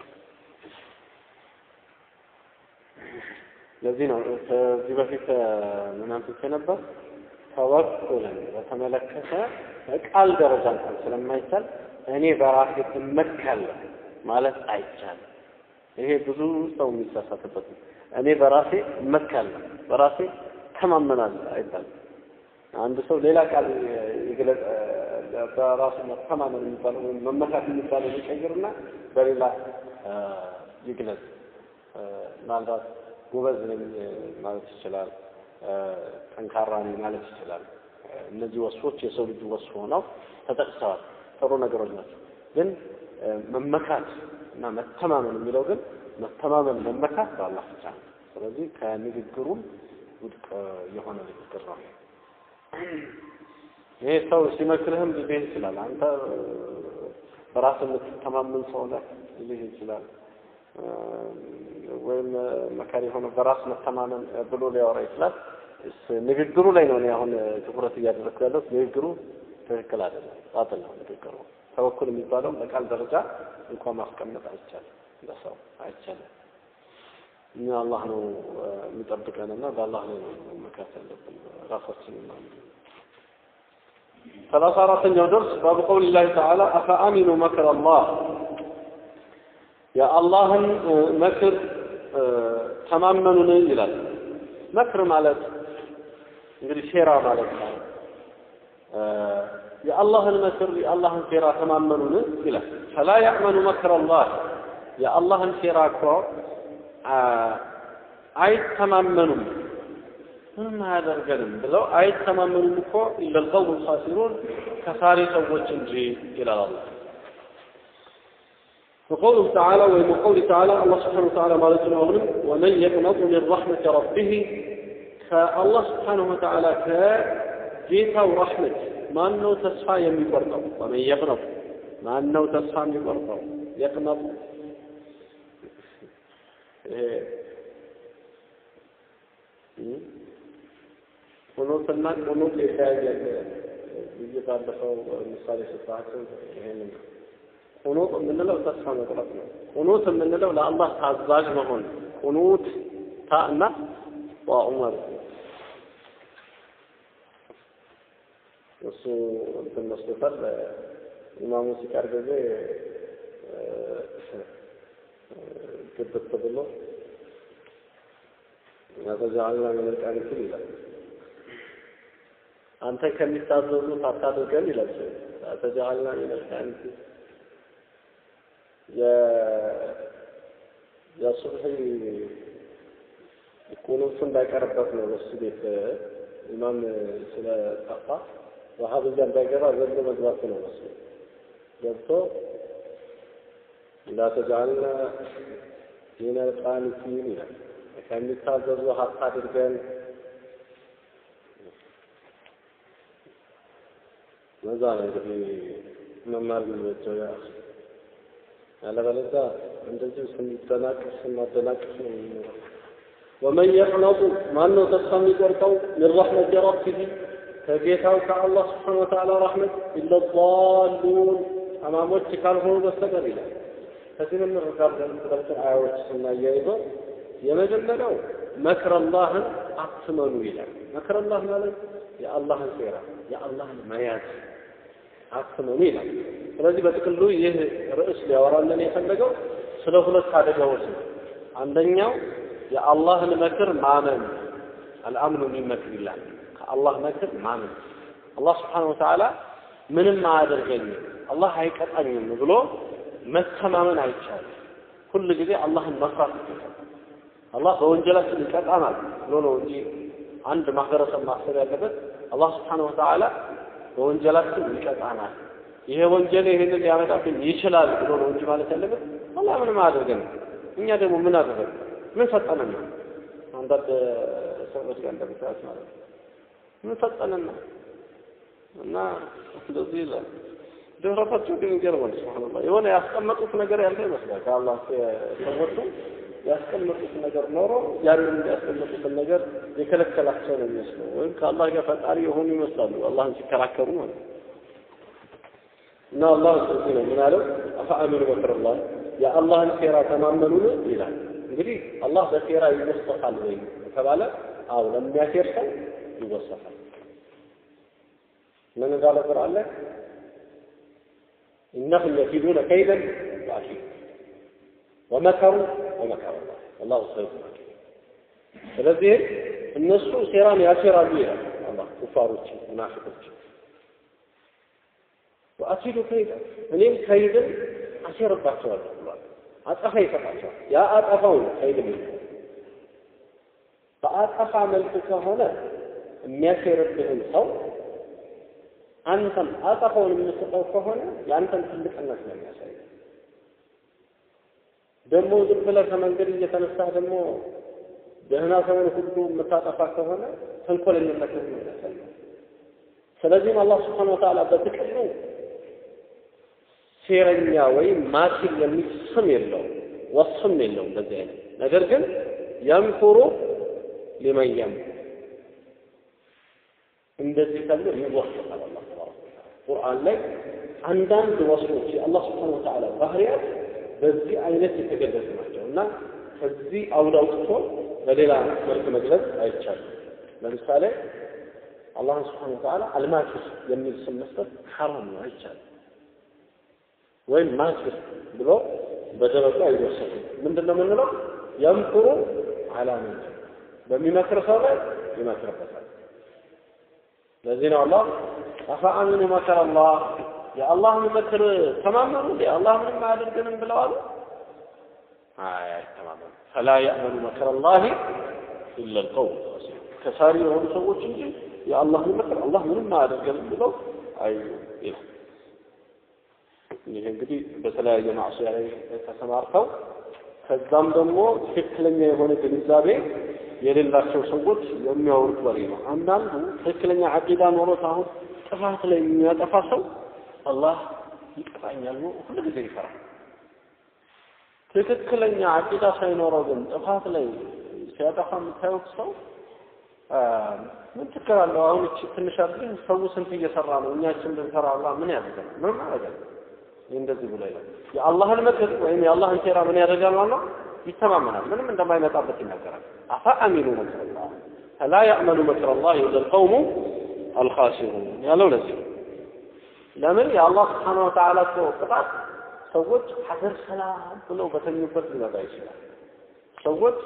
Speaker 1: ለዚህ ነው ከዚህ በፊት ምን አንስቼ ነበር? ተወኩልን በተመለከተ በቃል ደረጃ እንኳን ስለማይቻል እኔ በራሴ እመካለሁ ማለት አይቻልም። ይሄ ብዙ ሰው የሚሳሳትበት ነው። እኔ በራሴ እመካለሁ፣ በራሴ ተማመናለሁ አይባልም። አንድ ሰው ሌላ ቃል ይግለጽ፣ በራሱ መተማመን የሚባለው ወይም መመካት የሚባለው ይቀይርና በሌላ ይግለጽ። ምናልባት ጎበዝ ነኝ ማለት ይችላል። ጠንካራ ነኝ ማለት ይችላል። እነዚህ ወስፎች የሰው ልጅ ወስፍ ሆነው ተጠቅሰዋል። ጥሩ ነገሮች ናቸው። ግን መመካት እና መተማመን የሚለው ግን መተማመን መመካት በአላህ ብቻ ነው። ስለዚህ ከንግግሩም ውድቅ የሆነ ንግግር ነው። ይሄ ሰው ሲመክርህም ሊልህ ይችላል። አንተ በራስህ የምትተማመን ሰው ነህ ሊልህ ይችላል። ወይም መካሪ የሆነ በራስ መተማመን ብሎ ሊያወራ ይችላል። ንግግሩ ላይ ነው እኔ አሁን ትኩረት እያደረግኩ ያለሁት። ንግግሩ ትክክል አይደለም፣ ባጥል ነው ንግግሩ። ተወኩል የሚባለው በቃል ደረጃ እንኳን ማስቀመጥ አይቻልም፣ ለሰው አይቻልም። እኛ አላህ ነው የሚጠብቀንና በአላህ ላይ ነው መመካት ያለብን ራሳችንን ማለት ነው። ሰላሳ አራተኛው ደርስ ባብ ቀውል ላህ ተዓላ አፈአሚኑ መክር አላህ የአላህን መክር ተማመኑን ይላል። መክር ማለት እንግዲህ ሴራ ማለት ነው። የአላህን መክር የአላህን ሴራ ተማመኑን ይላል። ፈላ ያዕመኑ መክር አላህ የአላህን ሴራ እኮ አይተማመኑም ምንም አያደርገንም ብለው አይተማመኑም እኮ ኢለልቀውም ልኻሲሩን ከሳሪ ሰዎች እንጂ ይላል አላህ። وقوله تعالى ومن قوله تعالى الله سبحانه وتعالى ما لسنا أغنم ومن يقنط من رحمة ربه فالله سبحانه وتعالى كجيتا ورحمة ما أنه تسعى يمي برطو ومن يقنط ما أنه تسعى يمي برطو يقنط ቁኑትና ቁኑት የተያየ ብዬ ባለፈው ምሳሌ ስጣቸው ይሄንን ቁኑት የምንለው ተስፋ መቁረጥ ነው። ቁኑት የምንለው ለአላህ ታዛዥ መሆን ቁኑት ታእና ዋኡ ማለት ነው። እሱ እንትን መስሎታል። ኢማሙ ሲቀር ጊዜ ግብት ብሎ ያተጃአልና ምን ልቃኒትን ይላል። አንተ ከሚታዘዙት አታድርገን ይላል። ያተጃአልና ምን ልቃኒትን የሱብሒ ቁኑቱ እንዳይቀርበት ነው በሱ ቤት ኢማም ስለጠፋ ወሃብያ እንዳይገባ ዘሎ መግባት ነው በሱ ገብቶ እንዳተጃአልና ሚነ ልቃኒቲን ይላል ከሚታዘዙ ሀብት አድርገን መዛ ነው እንግዲህ መማር የሚመቸው ያ ያለበለዚያ እንደዚሁ ስንደናቅፍ ስናደናቅፍ ነው የሚኖረው። ወመን የቅነጡ ማነው ተስፋ የሚቆርጠው ምን ረሕመት ረቢህ ከጌታው ከአላህ ስብሓነ ወተዓላ ረሕመት ኢለ ዳሉን ጠማሞች ካልሆኑ በስተቀር ይላል። ከዚህ የምንረዳለን ሁለቱን አያዎች ስናያይዘው የመጀመሪያው መክረላህን አትመኑ ይላል። መክረላህ ማለት የአላህን ሴራ የአላህን መያዝ አትመኑ ይላል። ስለዚህ በጥቅሉ ይህ ርዕስ ሊያወራለን የፈለገው ስለ ሁለት አደጋዎች ነው። አንደኛው የአላህን መክር ማመን አልአምኑ ሚን መክሪላህ ከአላህ መክር ማመን አላህ ስብሓነሁ ወተዓላ ምንም አያደርገኝም አላህ አይቀጣኝም ብሎ መተማመን አይቻልም። ሁል ጊዜ አላህን መፍራት ይገባል። አላህ በወንጀላችን ይቀጣናል ብሎ ነው እንጂ አንድ ማህበረሰብ ማሰብ ያለበት አላህ ስብሓነሁ ወተዓላ በወንጀላችን ይቀጣናል፣ ይሄ ወንጀል ይህንን ሊያመጣብን ይችላል ብሎ ነው እንጂ ማለት ያለበት አላህ ምንም አያደርገንም። እኛ ደግሞ ምን አደረግ ምን ሰጠንና አንዳንድ ሰዎች ጋር እንደምታዩት ማለት ነው ምን ሰጠንና እና እንደዚህ ይላል። ድህረታቸው ግን ይገርማል። ሱብሃንአላህ የሆነ ያስቀመጡት ነገር ያለ ይመስላል ከአላህ ሰዎቹ ያስቀመጡት ነገር ኖሮ ያንን ያስቀመጡትን ነገር የከለከላቸው ነው የሚመስለው፣ ወይም ከአላህ ጋር ፈጣሪ የሆኑ ይመስላሉ አላህን ሲከራከሩ ማለት ነው። እና አላህ ስለዚህ ነው ምን አለው? አፈአሚኑ መክረላህ የአላህን ሴራ ተማመኑን ይላል። እንግዲህ አላህ በሴራ ይወሰፋል ወይ ከተባለ አው ለሚያሴር ሰው ይወሰፋል። ምን እንዳለ ቁርአን ላይ إنهم يكيدون كيدا وأكيد ومكروا ومكر الله والله خير الماكرين ስለዚህ እነሱ ሴራን ያሴራሉ ይላል አላህ ኩፋሮች ሙናፊቆች ወአኪዱ ከይዳ እኔም ከይድን አሴርባቸዋለሁ ብሏል አጸፋ ይሰጣቸዋል ያ አጠፋው ነው ከይድ የሚለው በአጠፋ መልክ ከሆነ የሚያሴርብህን ሰው አንተም አጠፋውን የምትሰጠው ከሆነ የአንተን ትልቅነት ነው የሚያሳይ። ደግሞ ዝም ብለህ ከመንገድ እየተነሳህ ደግሞ ደህና ሰውን ሁሉ የምታጠፋ ከሆነ ተንኮለኝነት ነው የሚያሳየው። ስለዚህም አላህ ስብሓነ ወተዓላ በጥቅሉ ሴረኛ ወይም ማኪር የሚል ስም የለውም፣ ወስም የለውም እንደዚህ አይነት ነገር ግን የምኩሩ ሊመን የምኩር እንደዚህ ተብሎ ይወሰፋል። አላህ ተባረከ ቁርአን ላይ አንዳንድ ወስፎች የአላህ ስብሓነ ወተዓላ ባህሪያት በዚህ አይነት የተገለጹ ናቸው እና ከዚህ አውድ አውጥቶ በሌላ መልክ መግለጽ አይቻልም። ለምሳሌ አላህን ስብሓነ ወተዓላ አልማኪር የሚል ስም መስጠት ሐራም ነው፣ አይቻልም። ወይም ማኪር ብሎ በደረቁ አይወሰድም። ምንድን ነው የምንለው? የምኩሩ አላ ምን በሚመክር ሰው ላይ ይመክርበታል። ለዚህ ነው አላህ አፈአሚኑ መከረ አላህ የአላህን ምክር ተማመኑ እንዴ አላህ ምንም አያደርገንም ብለዋል አይ አይተማመኑ ፈላ ያእመኑ መከረ አላህ ኢላ ልቀውም ከሳሪ የሆኑ ሰዎች እንጂ የአላህን ምክር አላህ ምንም አያደርገንም ብለው አዩ ይላል ይሄ እንግዲህ በተለያየ ማዕሲያ ላይ ተሰማርተው ከዛም ደግሞ ትክክለኛ የሆነ ግንዛቤ የሌላቸው ሰዎች የሚያወሩት ወሬ ነው። አንዳንዱ ትክክለኛ አቂዳ ኖሮት አሁን ጥፋት ላይ የሚያጠፋ ሰው አላህ ይቀጣኛል ነው ሁሉ ጊዜ ይፈራል። ትክክለኛ አቂዳ ሳይኖረው ግን ጥፋት ላይ ሲያጠፋ የምታዩት ሰው ምን ችግር አለው? አሁን እቺ ትንሽ አድርገን ሰው ስንት እየሰራ ነው፣ እኛችን ብንሰራ አላህ ምን ያደርጋል? ምን ያደርጋል? ይህ እንደዚህ ብሎ ይላል። የአላህን ምክር ወይም የአላህን ሴራ ምን ያደርጋል ማለት ነው? ይተማመናል። ምንም እንደማይመጣበት ይናገራል። አፋ አሚኑ መክር አላህ ፈላ ያእመኑ መክር አላህ ኢላ ልቀውሙ አልኻሲሩን ያለው ለዚህ ለምን የአላህ ስብሓነ ወተዓላ እኮ ቅጣት ሰዎች ሀገር ሰላም ብለው በተኙበት ሊመጣ ይችላል። ሰዎች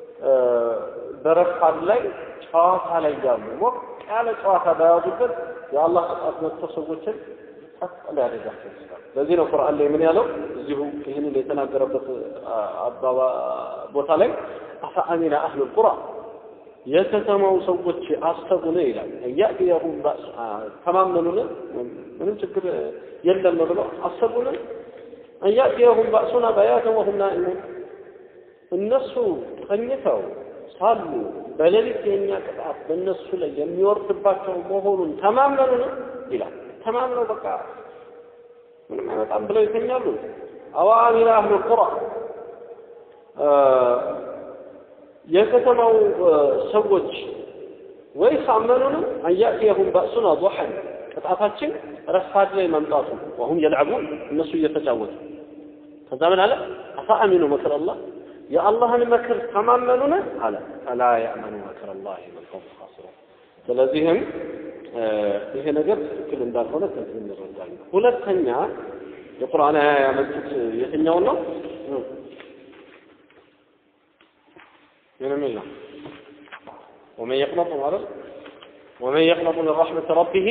Speaker 1: በረፋድ ላይ ጨዋታ ላይ ያሉ ሞቅ ያለ ጨዋታ በያዙበት የአላህ ቅጣት መጥቶ ሰዎችን ጸጥ ሊያደርጋቸው ይችላል። ለዚህ ነው ቁርአን ላይ ምን ያለው እዚሁ ይህንን የተናገረበት አባባ ቦታ ላይ አፈአሚነ አህሉል ቁራ የከተማው ሰዎች አሰቡን ይላል እያእትየሁም ባእስ ተማመኑን ምንም ችግር የለም ብለው አሰቡን እያእትየሁም ባእሱና በያተን ወሁም ናኢሙን እነሱ ተኝተው ሳሉ በሌሊት የኛ ቅጣት በእነሱ ላይ የሚወርድባቸው መሆኑን ተማመኑን ይላል። ተማምነው በቃ ምንም አይመጣም ብለው ይተኛሉ። አዋሚራ አህሉ ቁራ የከተማው ሰዎች ወይስ አመኑንም አያእትየሁም ባእሱና ضحን ቅጣታችን ረፋድ ላይ መምጣቱ ወሁም የልዕቡን እነሱ እየተጫወቱ ከዛ ምን አለ አፈአሚኑ መክር አላህ የአላህን መክር ተማመኑን አለ ፈላ ያእመኑ መክር አላህ መልቀውም ካስሩን ስለዚህም ይሄ ነገር ትክክል እንዳልሆነ ከዚህ እንረዳለን ሁለተኛ የቁርአን አያ ያመጡት የትኛውን ነው ምን የሚል ነው ومن يقنط ማለት ومن يقنط من رحمة ربه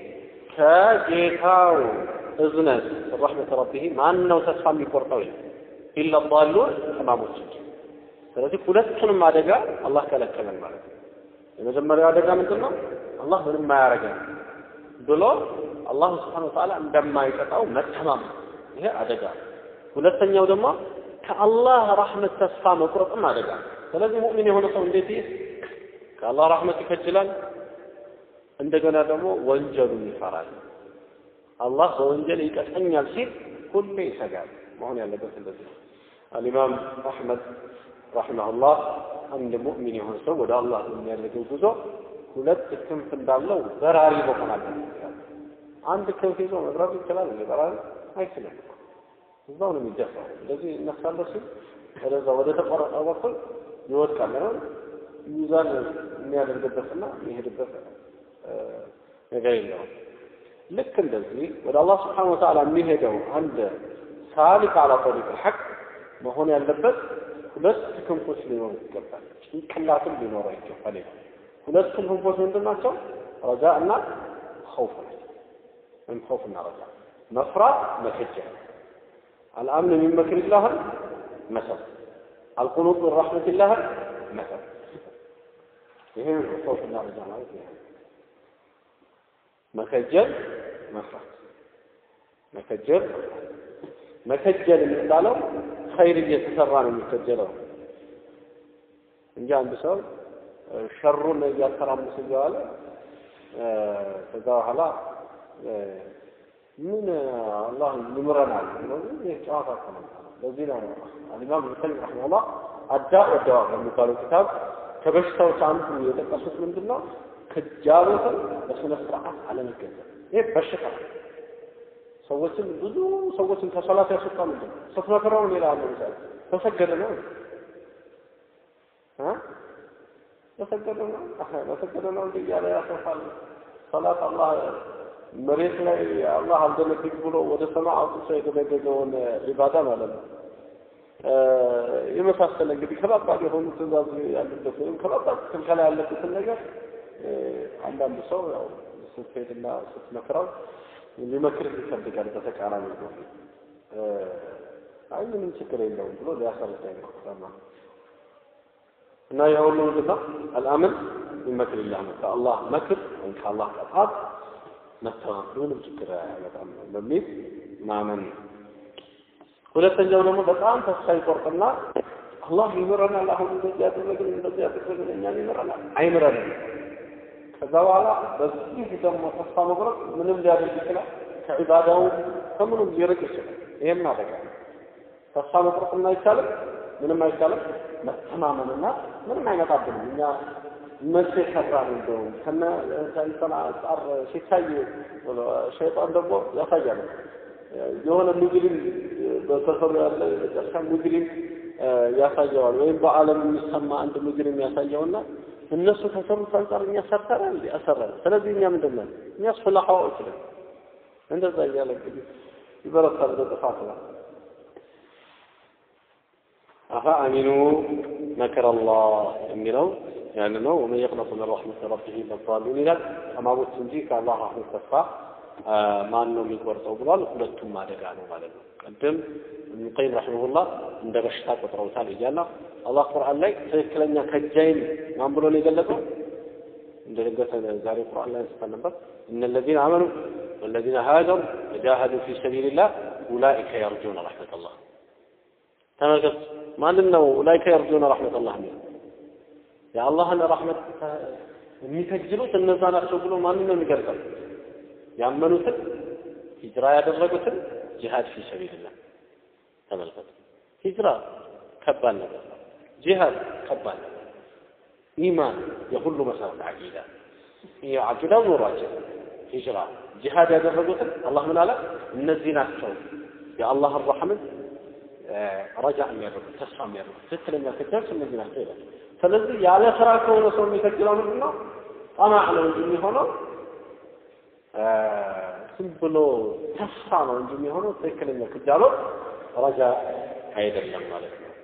Speaker 1: ከጌታው እዝነት رحمة ربه ማን ነው ተስፋ የሚቆርጠው ይላል ኢላ ዳሉን ህማሞች ስለዚህ ሁለቱንም አደጋ አላህ ከለከለን ማለት ነው የመጀመሪያው አደጋ ምንድን ነው አላህ ምንም አያረገን ብሎ አላህ ስብሓን ወተዓላ እንደማይቀጣው መተማመን ይሄ አደጋ ሁለተኛው ደግሞ ከአላህ ረሕመት ተስፋ መቁረጥም አደጋ ስለዚህ ሙእሚን የሆነ ሰው እንዴት ይህ ከአላህ ረሕመት ይከጅላል እንደገና ደግሞ ወንጀሉን ይፈራል አላህ በወንጀል ይቀጠኛል ሲል ሁሌ ይሰጋል መሆን ያለበት እንደዚህ ነው አልኢማም አሕመድ ረሒመሁላህ አንድ ሙእሚን የሆነ ሰው ወደ አላህ የሚያደርገው ጉዞ ሁለት ክንፍ እንዳለው በራሪ መሆን አለበት አንድ ክንፍ ይዞ መብረር ይችላል እንደ በራሪ አይችልም እዛው ነው የሚደፋው እንደዚህ እነሳለሁ ሲል ወደዛ ወደ ተቆረጠው በኩል ይወድቃል ነው ሚዛን የሚያደርግበትና የሚሄድበት ነገር የለውም ልክ እንደዚህ ወደ አላህ ስብሓን ወተዓላ የሚሄደው አንድ ሳሊክ አላ ጠሪቅ ልሐቅ መሆን ያለበት ሁለት ክንፎች ሊኖሩ ይገባል ጭንቅላትም ሊኖረው ይገባል ሁለት ክንፎች ምንድን ናቸው ረጃ እና ኸውፍ ናቸው ወይም ኸውፍ እና ረጃ መፍራት መከጀል الأمن من مكر الله مثل القنوط من رحمة الله مثل ይሄን ኸውፍና ረጃ ማለት ይሄ መከጀል መፍራት መከጀል መከጀል የሚባለው ኸይር እየተሰራ ነው የሚከጀለው እንጂ አንድ ሰው ሸሩን እያተራመሰ እየዋለ ከዛ በኋላ ምን አላህ ይምረናል ይህ ጨዋታ ነው ለዚህ ነው አልኢማም ኢብን ቀይም ረሒመሁላህ አዳ ወደዋ በሚባለው ኪታብ ከበሽታዎች አንዱ የጠቀሱት ምንድን ነው ክጃሎትን በስነ ስርዓት አለመገንዘብ ይህ በሽታ ሰዎችን ብዙ ሰዎችን ከሰላት ያስወጣ ምንድን ነው ስትመክረው ሌላ አለ ምሳሌ ተሰገደ ነው ተሰገደ ነው ተሰገደ ነው እንዲ እያለ ያሰፋል ሰላት አላህ መሬት ላይ አላህ አልደነግግ ብሎ ወደ ሰማይ አውጥቶ የደነገገውን ዒባዳ ማለት ነው የመሳሰለ እንግዲህ ከባባድ የሆኑ ትእዛዝ ያለበት ወይም ከባባድ ክልከላ ያለበትን ነገር አንዳንድ ሰው ያው ስትሄድና ስትመክረው ሊመክርህ ይፈልጋል በተቃራኒ ነው አይ ምንም ችግር የለውም ብሎ ሊያሰርታ ይሞክራል እና የሁሉ ምንድን ነው አልአምን ምን መክር ላህ ነው ከአላህ መክር ወይም ከአላህ ቅጣት መተማመን ምንም ችግር አያመጣም በሚል ማመን ነው። ሁለተኛው ደግሞ በጣም ተስፋ ይቆርጥና አላህ ይምረናል፣ አሁን እንደዚህ ያደረግን እንደዚህ ያደረግን እኛን ይምረናል፣ አይምረንም። ከዛ በኋላ በዚህ ደግሞ ተስፋ መቁረጥ ምንም ሊያደርግ ይችላል፣ ከዒባዳው ከምኑም ሊርቅ ይችላል። ይሄም አደጋ ነው። ተስፋ መቁረጥም አይቻልም፣ ምንም አይቻልም። መተማመንና ምንም አይመጣብንም እኛ መቼ ሰራን እንደው ከነ ከእንትን አንጻር ሲታይ ሸይጣን ደግሞ ያሳያል። የሆነ ሙጅሪም በሰፈሩ ያለ የመጨረሻ ሙጅሪም ያሳየዋል፣ ወይም በዓለም የሚሰማ አንድ ሙጅሪም ያሳየውና እነሱ ከሰሩት አንጻር እኛ ሰርተናል እንዴ? አሰራን። ስለዚህ እኛ ምንድን ነን? እኛስ ፍላሃዎች ነን። እንደዛ እያለ እንግዲህ ይበረታል ወደ ጥፋት ነው። አፋ አሚኑ መከረ አላህ የሚለው ያን ነው። ወመን የቅነጡ ምን ረሕመት ረቢህ ለዛሉን ይላል። ጠማሞች እንጂ ከአላህ ረሕመት ተስፋ ማን ነው የሚቆርጠው ብሏል። ሁለቱም አደጋ ነው ማለት ነው። ቅድም ኢብኑ ቀይም ረሒመሁላህ እንደ በሽታ ቆጥረውታል እያለ አላህ ቁርአን ላይ ትክክለኛ ከጃይን ማን ብሎ ነው የገለጸው? እንደደገሰ ዛሬ ቁርአን ላይ አንስተን ነበር። እነ ለዚነ አመኑ ወለዚነ ሃጀሩ ወጃሃዱ ፊ ሰቢልላህ ኡላኢከ የርጁነ ረሕመተላህ። ተመልከት፣ ማንን ነው ኡላኢከ የርጁነ ረሕመተላህ የሚለው? የአላህን ረሕመት የሚከጅሉት እነዛ ናቸው ብሎ ማንን ነው የሚገልጸው? ያመኑትን ሂጅራ ያደረጉትን ጂሃድ ፊ ሰቢልላህ ተመልከቱ። ሂጅራ ከባድ ነገር ነው። ጂሃድ ከባድ ነገር ኢማን የሁሉ መሰረት አቂዳ ይህ አቂዳው ኖሯቸው ሂጅራ ጂሃድ ያደረጉትን አላህ ምን አለ? እነዚህ ናቸው የአላህን ረሕመት ረጃ የሚያደርጉት ተስፋ የሚያደርጉት ትክክለኛ ክጃዎች እነዚህ ናቸው ይላል። ስለዚህ ያለ ስራ ከሆነ ሰው የሚከጅለው ምንድን ነው? ጠማዕ ነው እንጂ የሚሆነው ዝም ብሎ ተስፋ ነው እንጂ የሚሆነው ትክክለኛ ክጃሎት ረጃ አይደለም ማለት ነው።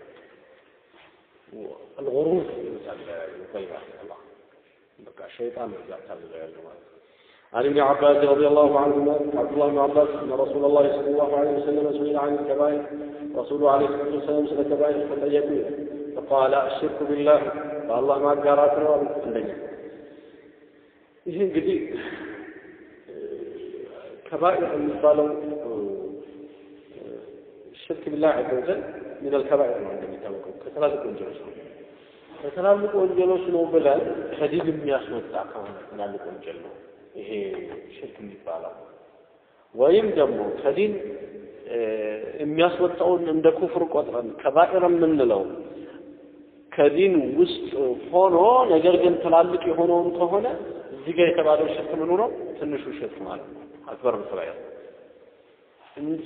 Speaker 1: الغرور يطيب الله በቃ ሸይጣን ነው እያታለለ ያለው ማለት ነው። عن ابن عباس رضي الله عنهما عبد الله بن عباس ان رسول الله صلى الله عليه وسلم سئل عن الكبائر رسول عليه الصلاه والسلام سئل الكبائر فطيبوا فقال الشرك بالله فالله ما قارات ነው አንደኛ ይህ እንግዲህ ከባኢር የሚባለው ሽርክ ቢላህ ዐዘ ወጀል ምን አልከባኢር ነው እንደሚታወቀው ከትላልቅ ወንጀሎች ነው። ከትላልቅ ወንጀሎች ነው ብለን ከዲን የሚያስወጣ ከሆነ ትላልቅ ወንጀል ነው ይሄ ሽርክ የሚባለው። ወይም ደግሞ ከዲን የሚያስወጣውን እንደ ኩፍር ቆጥረን ከባኢር የምንለው ከዲን ውስጥ ሆኖ ነገር ግን ትላልቅ የሆነውን ከሆነ እዚህ ጋር የተባለው ሽርክ ምኑ ነው? ትንሹ ሽርክ ማለት ነው። አክበር ብትባያ እንጂ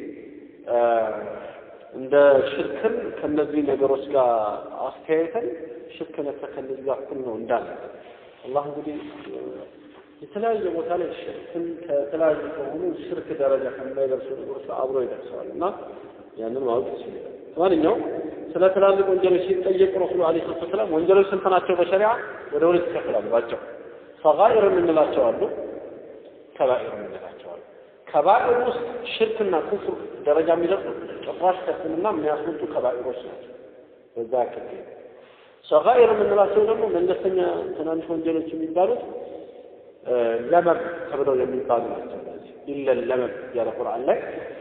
Speaker 1: እንደ ሽርክን ከነዚህ ነገሮች ጋር አስተያየተን ሽርክ ነክ ከነዚህ ጋር እኩል ነው እንዳለ አላህ እንግዲህ የተለያየ ቦታ ላይ ሽርክን ከተለያዩ ከሆኑ ሽርክ ደረጃ ከማይደርሱ ነገሮች አብሮ ይደርሰዋል እና ያንን ማወቅ ይችላል። ማንኛውም ስለ ትላልቅ ወንጀሎች ሲጠየቅ ረሱሉ ዓለይሂ ሰላቱ ወሰላም ወንጀሎች ስንት ናቸው? በሸሪዓ ወደ ሁለት ይከፈላሉ ባቸው ሰጋኢር የምንላቸው አሉ፣ ከባኢር የምንላቸው አሉ። ከባኢር ውስጥ ሽርክና ኩፍር ደረጃ የሚደርሱ ጭራሽ ከስልምና የሚያስወጡ ከባኢሮች ናቸው። በዛ ያክል ሰጋኢር የምንላቸው ደግሞ መለስተኛ ትናንሽ ወንጀሎች የሚባሉት ለመብ ተብለው የሚባሉ ናቸው። ኢለል ለመብ ያለ ቁርአን ላይ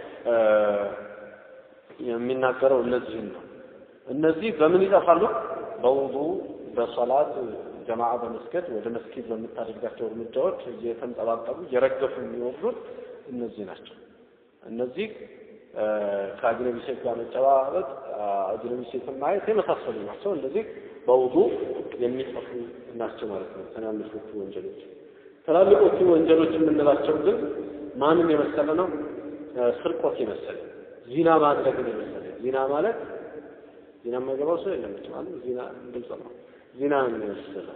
Speaker 1: የሚናገረው እነዚህን ነው። እነዚህ በምን ይጠፋሉ? በውዱ በሰላት ጀማዓ በመስገድ ወደ መስጊድ በምታደርጋቸው እርምጃዎች እየተንጠባጠቡ እየረገፉ የሚወርዱት እነዚህ ናቸው። እነዚህ ከአጅነቢ ሴት ጋር መጨባበጥ፣ አጅነቢ ሴትን ማየት የመሳሰሉ ናቸው። እነዚህ በውዱ የሚጠፉ ናቸው ማለት ነው። ትናንሾቹ ወንጀሎች። ትላልቆቹ ወንጀሎች የምንላቸው ግን ማንን የመሰለ ነው? ስርቆት የመሰለ ዚና ማድረግን የመሰለ ዚና ማለት ዚና የማይገባው ሰው የለም ማለት ዚና ግልጽ ነው። ዚና የመሰለ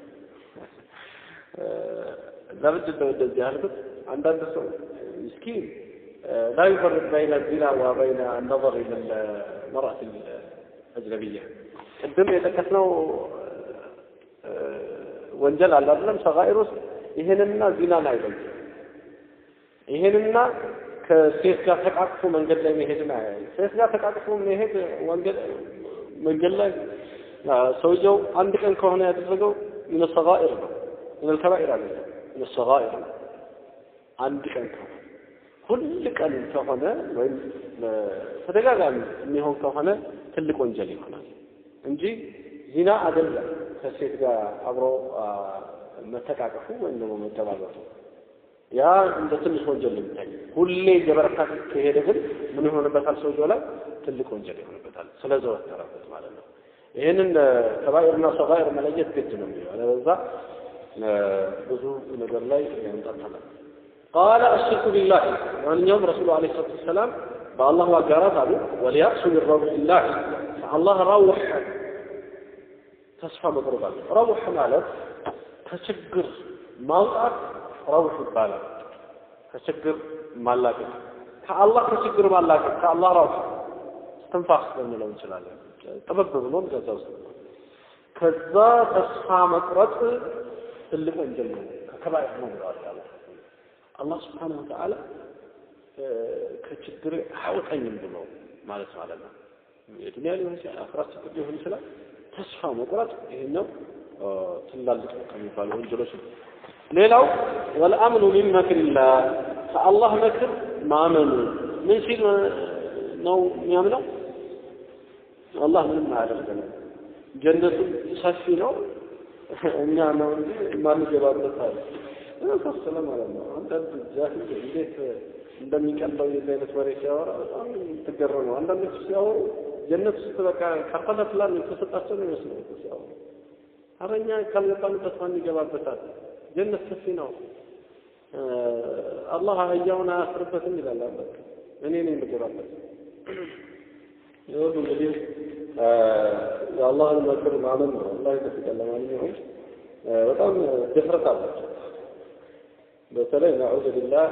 Speaker 1: ለምንድን ነው እንደዚህ ያልኩት? አንዳንድ ሰው ምስኪን لا يفرق بين الزنا وبين النظر إلى المرأة الأجنبية ቅድም የጠቀስነው ወንጀል አለ አይደለም? ሰጋኢር ውስጥ ይሄንና ዚናን አይበልም። ይሄንና ከሴት ጋር ተቃቅፎ መንገድ ላይ መሄድን አያይ። ሴት ጋር ተቃቅፎ መሄድ ወንገድ መንገድ ላይ ሰውየው አንድ ቀን ከሆነ ያደረገው ምን ሰጋኢር ነው፣ ምን ከባኢር አይደለም፣ ምን ሰጋኢር ነው። አንድ ቀን ከሆነ ሁል ቀን ከሆነ ወይም ተደጋጋሚ የሚሆን ከሆነ ትልቅ ወንጀል ይሆናል እንጂ ዚና አይደለም ከሴት ጋር አብሮ መተቃቀፉ ወይም ደግሞ መደባበቱ ያ እንደ ትንሽ ወንጀል ነው የሚታየው። ሁሌ እየበረታ ከሄደ ግን ምን ይሆንበታል? ሰውየው ላይ ትልቅ ወንጀል ይሆንበታል፣ ስለዘወተረበት ማለት ነው። ይህንን ከባኢርና ሰጋኢር መለየት ግድ ነው የሚለው አለበዛ ብዙ ነገር ላይ ያንጠልጠላል። ቃለ አሽርኩ ቢላህ ማንኛውም ረሱሉ ዓለይሂ ሰላቱ ወሰላም በአላህ ማጋራት አሉ። ወሊያእሱ ሚን ረውሒላህ ከአላህ ረውሕ ተስፋ መቁረጥ አለ። ረውሕ ማለት ከችግር ማውጣት ረውሕ ይባላል። ከችግር ማላቀቅ ከአላህ ከችግር ማላቀቅ ከአላህ ረውሕ እስትንፋስ ልንለው እንችላለን። ጥበብ ብሎን ከዛ ውስጥ ከዛ ተስፋ መቁረጥ ትልቅ ወንጀል ነው፣ ከከባኢር ነው ብለዋል አላህ አላህ ስብሓነሁ ወተዓላ ከችግር አያወጣኝም ብሎ ማለት ማለት ነው። የዱንያ ሊሆን ይችላል፣ አኽራት ችግር ሊሆን ይችላል። ተስፋ መቁረጥ ይሄኛው ትላልቅ ከሚባሉ ወንጀሎች ነው። ሌላው ወልአምኑ ሚን መክሪላህ ከአላህ መክር ማመኑ ምን ሲል ነው የሚያምነው? አላህ ምንም አያደርገንም፣ ጀነቱ ሰፊ ነው፣ እኛ ነው እንጂ ማንገባበት አለ መሳሰለ ማለት ነው። አንዳንድ ጃሂል እንዴት እንደሚቀለው የዚህ አይነት ወሬ ሲያወራ በጣም ትገረሙ። አንዳንዶች ሲያወሩ ጀነት ውስጥ በቃ ካርታና ፕላን የተሰጣቸው ነው ይመስለው ሲያወሩ። ኧረ እኛ ካልገባንበት ማን ይገባበታል? ጀነት ሰፊ ነው። አላህ አህያውን አያስርበትም ይላል። በቃ እኔ ነኝ የምገባበት። ይሁሉ እንግዲህ የአላህን መክር ማመን ነው። አላህ ይጠብቀን። ለማንኛውም በጣም ድፍረት አላቸው። በተለይ ናዑዝ ቢላህ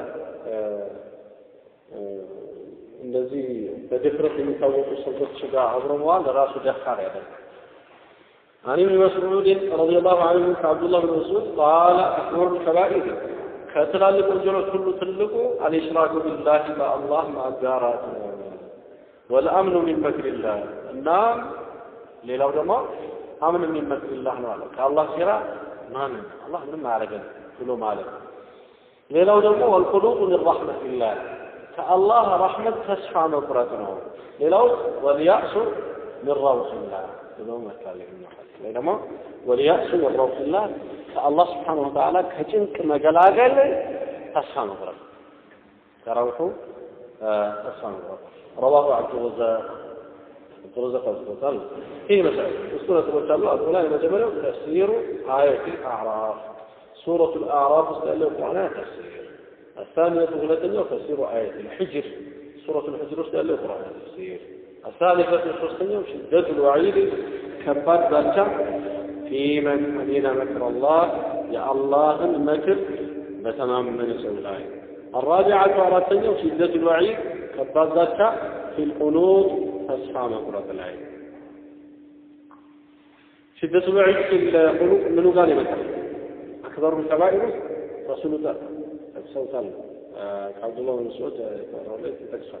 Speaker 1: እንደዚህ በድፍረት የሚታወቁ ሰዎች ጋር አብሮ መዋል ራሱ ደፋር ያደርጋል። عن ابن مسعود رضي الله عنه كعبد الله بن مسعود قال أكبر الكبائر كتلالك وجلو كل تلك الإشراك بالله مع الله مع الجارات والأمن من مكر الله النام ሌላው ደግሞ አምን من مكر الله ነው አለ ከአላህ ሴራ ማንን አላህ ምንም አያደርገን ብሎ ማለት ነው ሌላው ደግሞ ወልቁሉጡ ሚን ረሕመቲላህ ከአላህ ረሕመት ተስፋ መቁረጥ ነው። ሌላው ወልያእሱ ሚን ረውሒላህ ብሎ መካል ወይ ደግሞ ወልያእሱ ሚን ረውሒላህ ከአላህ ስብሓነሁ ወተዓላ ከጭንቅ መገላገል ተስፋ መቁረጥ ከረውሑ ተስፋ መቁረጥ ረዋሁ ዓብዱረዛቅ ዓብዱረዛቅ አዝቦታል። ይህ መሰረት እሱ ነጥቦች አሉ። አሉ ላይ የመጀመሪያው ተፍሲሩ አየት አዕራፍ سورة الأعراف استألف معناها تفسير الثانية ثلاثة تفسير آية الحجر سورة الحجر استألف معناها تفسير الثالثة الخصية شدة الوعيد كبات ذلك في من أمين مكر الله يا الله المكر بتمام من سولاي الرابعة ورثة شدة الوعيد كبات ذلك في القنوط تصفى مقرة العين شدة الوعيد في القنوط منو قال مثلا أكبر الكبائر رسول الله صوت الله عبد الله بن مسعود رضيت تكسر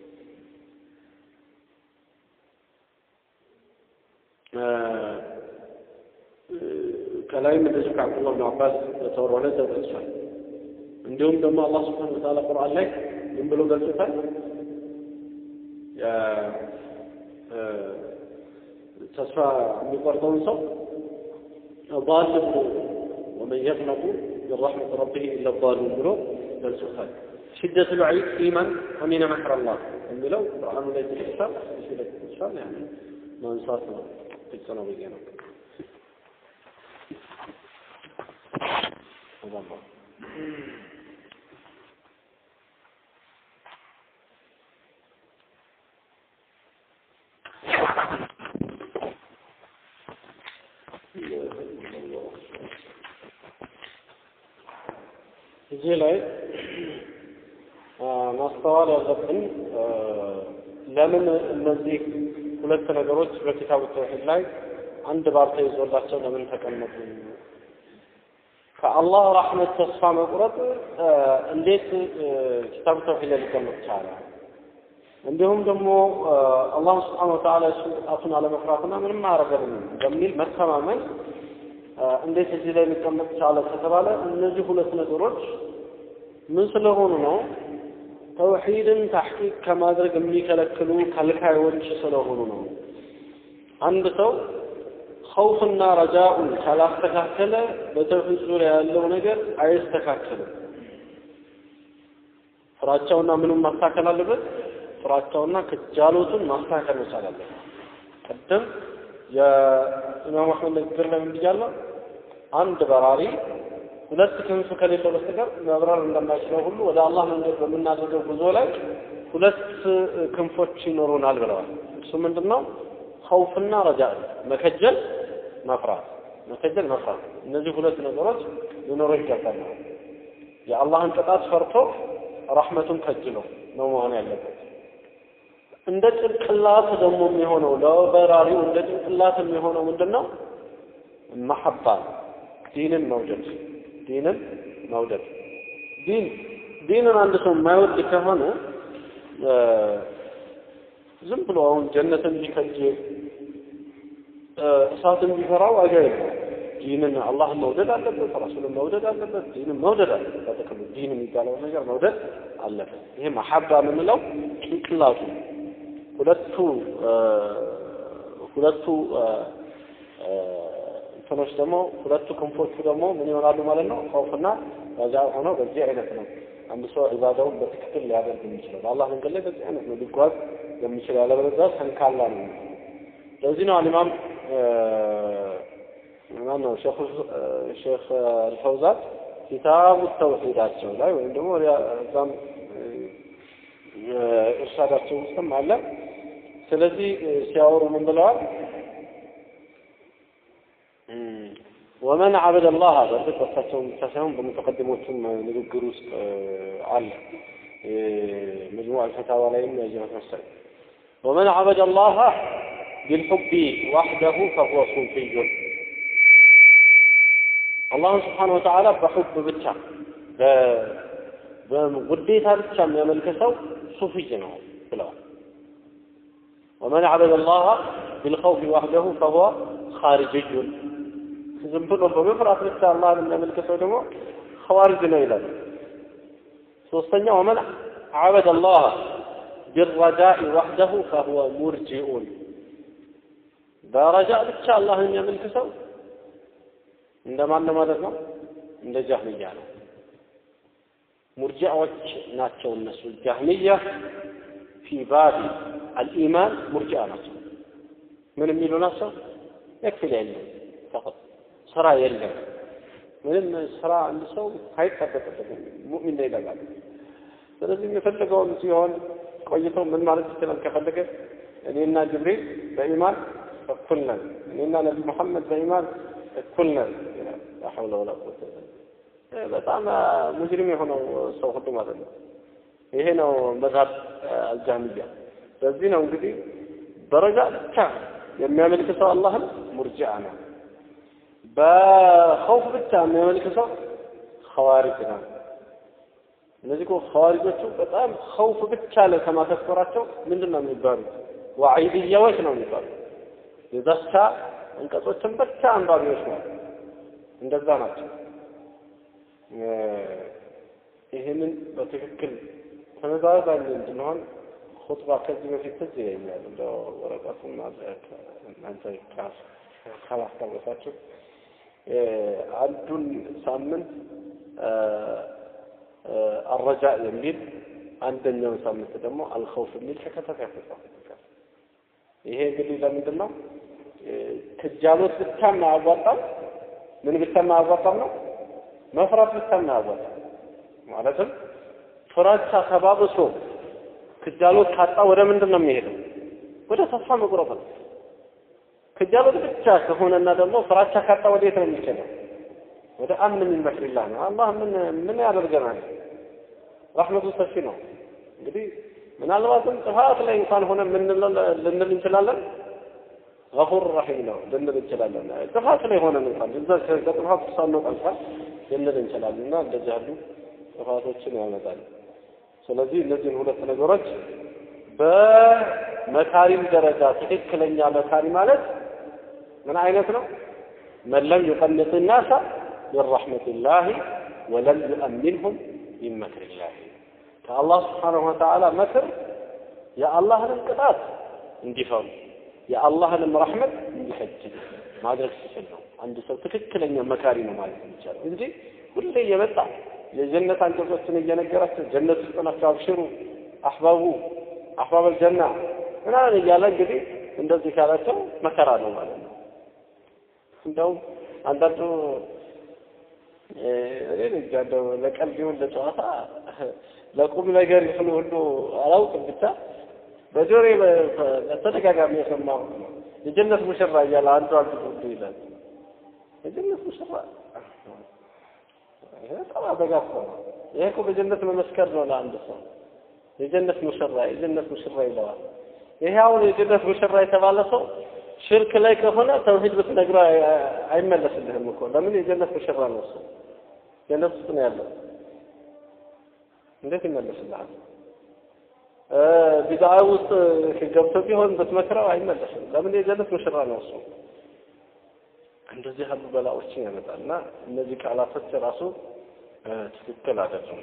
Speaker 1: ከላይም እንደዚሁ ከአብዱላህ ብን አባስ በተወረደ ተጠቅሷል። እንዲሁም ደግሞ አላህ ስብሓነ ወተዓላ ቁርአን ላይ ምን ብሎ ገልጾታል? ተስፋ የሚቆርጠውን ሰው ضال ብሎ ومن يقنط من رحمة ربه إلا الضالون ብሎ ገልጾታል። ሽደት ልዐይድ ፊመን አሚነ መክረ አላህ የሚለው ቁርአኑ ላይ ተጠቅሷል። እሱ ላይ ተጠቅሷል። ያኔ ማንሳት ነው ግልጽ ነው ብዬ ነው። እዚህ ላይ ማስተዋል ያለብን ለምን እነዚህ ሁለት ነገሮች በኪታቡ ተውሂድ ላይ አንድ ባር ተይዞላቸው ለምን ተቀመጡ? ከአላህ ረሕመት ተስፋ መቁረጥ እንዴት ኪታቡ ተውሂድ ላይ ሊቀመጥ ቻለ? እንዲሁም ደግሞ አላህ ስብሓነ ወተዓላ እሱ ቅጣቱን አለመፍራትና ምንም አያደርገንም በሚል መተማመን እንዴት እዚህ ላይ ሊቀመጥ ቻለ ከተባለ እነዚህ ሁለት ነገሮች ምን ስለሆኑ ነው? ተውሂድን ታሕቂቅ ከማድረግ የሚከለክሉ ከልካዮች ስለሆኑ ነው። አንድ ሰው ኸውፍና ረጃኡን ካላስተካከለ በተውሂድ ዙሪያ ያለው ነገር አይስተካከልም። ፍራቻውና ምኑን ማስተካከል አለበት? ፍራቻውና ክጃሎቱን ማስተካከል መቻል አለበት። ቅድም የኢማም አሕመድ ንግግር ላይ ምን ብያለሁ? አንድ በራሪ ሁለት ክንፍ ከሌለው በስተቀር መብረር እንደማይችለው ሁሉ ወደ አላህ መንገድ በምናደርገው ጉዞ ላይ ሁለት ክንፎች ይኖሩናል ብለዋል። እሱ ምንድን ነው? ኸውፍና ረጃ፣ መከጀል፣ መፍራት። መከጀል፣ መፍራት። እነዚህ ሁለት ነገሮች ሊኖሩ ይገባል። የአላህን ቅጣት ፈርቶ ረሕመቱን ከጅሎ ነው መሆን ያለበት። እንደ ጭንቅላት ደግሞ የሚሆነው ለበራሪው እንደ ጭንቅላት የሚሆነው ምንድን ነው? መሐባ ዲንን መውደድ ዲንን መውደድ ዲን ዲንን አንድ ሰው የማይወድ ከሆነ ዝም ብሎ አሁን ጀነትን ቢከጅ እሳትን ቢፈራ ዋጋ የለም። ዲንን አላህን መውደድ አለበት፣ ረሱልን መውደድ አለበት፣ ዲንን መውደድ አለበት። በጥቅሉ ዲን የሚባለውን ነገር መውደድ አለበት። ይሄ መሐባ የምንለው ጭንቅላቱ ሁለቱ ሁለቱ እንትኖች ደግሞ ሁለቱ ክንፎቹ ደግሞ ምን ይሆናሉ ማለት ነው? ኸውፍና ረጃ ሆነው በዚህ አይነት ነው አንድ ሰው ዒባዳውን በትክክል ሊያደርግ የሚችለው በአላህ መንገድ ላይ በዚህ አይነት ነው ሊጓዝ የሚችለው። ያለበለዚያ ሰንካላ ነው። ለዚህ ነው አልኢማም ማን ነው ሼክ አልፈውዛን ኪታቡ ተውሂዳቸው ላይ ወይም ደግሞ እዛም እርሻዳቸው ውስጥም አለ። ስለዚህ ሲያወሩ ምን ብለዋል? ወመን አበደ አላህ በእርግጥ በሳቸውን ብቻ ሳይሆን በሙተቀድሞቹም ንግግር ውስጥ አለ። መጅሙዕ አልፈታዋ ላይም ያየነት መሰለኝ። ወመን አበደ አላህ ቢልሑቢ ዋሕደሁ ፈሁወ ሱፊዩን አላህን ስብሓነ ወተዓላ በሑብ ብቻ በውዴታ ብቻ የሚያመልክ ሰው ሱፊይ ነው ብለዋል። ወመን አበደ አላህ ቢልኸውፊ ዋሕደሁ ፈሁወ ኻሪጅዩን ዝም ብሎ በመፍራት ብቻ አላህን የሚያመልክ ሰው ደግሞ ኸዋሪጅ ነው ይላል። ሶስተኛ ወመን አበደ አላህ ቢረጃኢ ዋሕደሁ ፈሁወ ሙርጂኡን በረጃ ብቻ አላህን የሚያመልክ ሰው እንደማን ነው ማለት ነው? እንደ ጃህሚያ ነው። ሙርጂዓዎች ናቸው እነሱ። ጃህሚያ ፊ ባቢ አልኢማን ሙርጂዓ ናቸው። ምን የሚሉ ናቸው? የክፍል የለም ፈቀጥ ስራ የለም። ምንም ስራ አንድ ሰው አይጠበቅበትም። ሙእሚን ነው ይለቃል። ስለዚህ የፈለገውን ሲሆን ቆይቶ ምን ማለት ይችላል? ከፈለገ እኔና ጅብሪል በኢማን እኩል ነን፣ እኔና ነቢ ሙሐመድ በኢማን እኩል ነን። ላ ሐውለ ወላ ቁወተ በጣም ሙጅሪም የሆነው ሰው ሁሉ ማለት ነው። ይሄ ነው መዝሀብ አልጃህሚያ። በዚህ ነው እንግዲህ ደረጃ ብቻ የሚያመልክ ሰው አላህን ሙርጂዓ ነው። በኸውፍ ብቻ የሚያመልክ ሰው ኸዋሪጅ ነው። እነዚህ እኮ ኸዋሪጆቹ በጣም ኸውፍ ብቻ ላይ ከማተኮራቸው ምንድን ነው የሚባሉት? ዋዒድያዎች ነው የሚባሉት። የዛቻ አንቀጾችን ብቻ አንባቢዎች ነው። እንደዛ ናቸው። ይህንን በትክክል ተመዛዛኝ እንድንሆን ኹጥባ ከዚህ በፊት ትዝ ይለኛል። እንደ ወረቀቱና እናንተ ካላስታወሳችሁ አንዱን ሳምንት አረጃ የሚል አንደኛውን ሳምንት ደግሞ አልኸውፍ የሚል ተከታታይ ተጻፈ። ይሄ እንግዲህ ለምንድን ነው ክጃሎት ብቻ የማያዋጣም ምን ብቻ የማያዋጣም ነው መፍራት ብቻ የማያዋጣም ማለትም ፍራቻ ተባብሶ ክጃሎት ካጣ ወደ ምንድን ነው የሚሄደው? ወደ ተስፋ መቁረጥ ነው። ክጃሎት ብቻ ከሆነና ደግሞ ፍራቻ ካጣ ወዴት ነው የሚሄደው? ወደ አምን ምን መክሪላህ ነው። አላህ ምን ምን ያደርገናል? ረሕመቱ ሰፊ ነው። እንግዲህ ምናልባትም ጥፋት ላይ እንኳን ሆነ ምን ልንል እንችላለን። ገፉር ረሒም ነው ልንል እንችላለን። ጥፋት ላይ ሆነን እንኳን እዛ ከጥፋት ሳንወጣ እንኳን ልንል እንችላለን እና እንደዚህ ያሉ ጥፋቶችን ያመጣል። ስለዚህ እነዚህን ሁለት ነገሮች በመካሪም ደረጃ ትክክለኛ መካሪ ማለት ምን አይነት ነው? መን ለም ዩቀንጥ ናሳ ሚን ረሕመቲላሂ ወለም ዩአሚንሁም ሚን መክሪላሂ ከአላህ ስብሓነሁ ወተዓላ መክር የአላህንም ቅጣት እንዲፈሩ የአላህንም ረሕመት እንዲፈጅግ ማድረግ ሲችል ነው አንድ ሰው ትክክለኛ መካሪ ነው ማለት የሚቻለው እንጂ ሁሌ እየመጣ የጀነት አንቀጾችን እየነገራቸው ጀነት ውስጥ ናቸው አብሽሩ አሕባቡ አሕባበል ጀና ምናምን እያለ እንግዲህ እንደዚህ ካላቸው መከራ ነው ማለት ነው። እንደውም አንዳንዱ እኔ እንጃ እንደው ለቀልድ ይሁን ለጨዋታ ለቁም ነገር ይሁን ሁሉ አላውቅም ብቻ በጆሮዬ በተደጋጋሚ የሰማሁ የጀነት ሙሽራ እያለ አንዱ አንዱ ሁሉ ይላል። የጀነት ሙሽራ ይሄ በጣም አደጋ እኮ ነው። ይሄ እኮ በጀነት መመስከር ነው ለአንድ ሰው የጀነት ሙሽራ የጀነት ሙሽራ ይለዋል። ይሄ አሁን የጀነት ሙሽራ የተባለ ሰው ሽርክ ላይ ከሆነ ተውሂድ ብትነግረው አይመለስልህም እኮ ለምን የጀነት ሙሽራ ነው እሱ ጀነት ውስጥ ነው ያለው እንዴት ይመለስልሃል ቢድዓ ውስጥ ገብቶ ቢሆን ብትመክረው አይመለስም ለምን የጀነት ሙሽራ ነው እሱ እንደዚህ ያሉ በላዎችን ያመጣል እና እነዚህ ቃላቶች ራሱ ትክክል አይደለም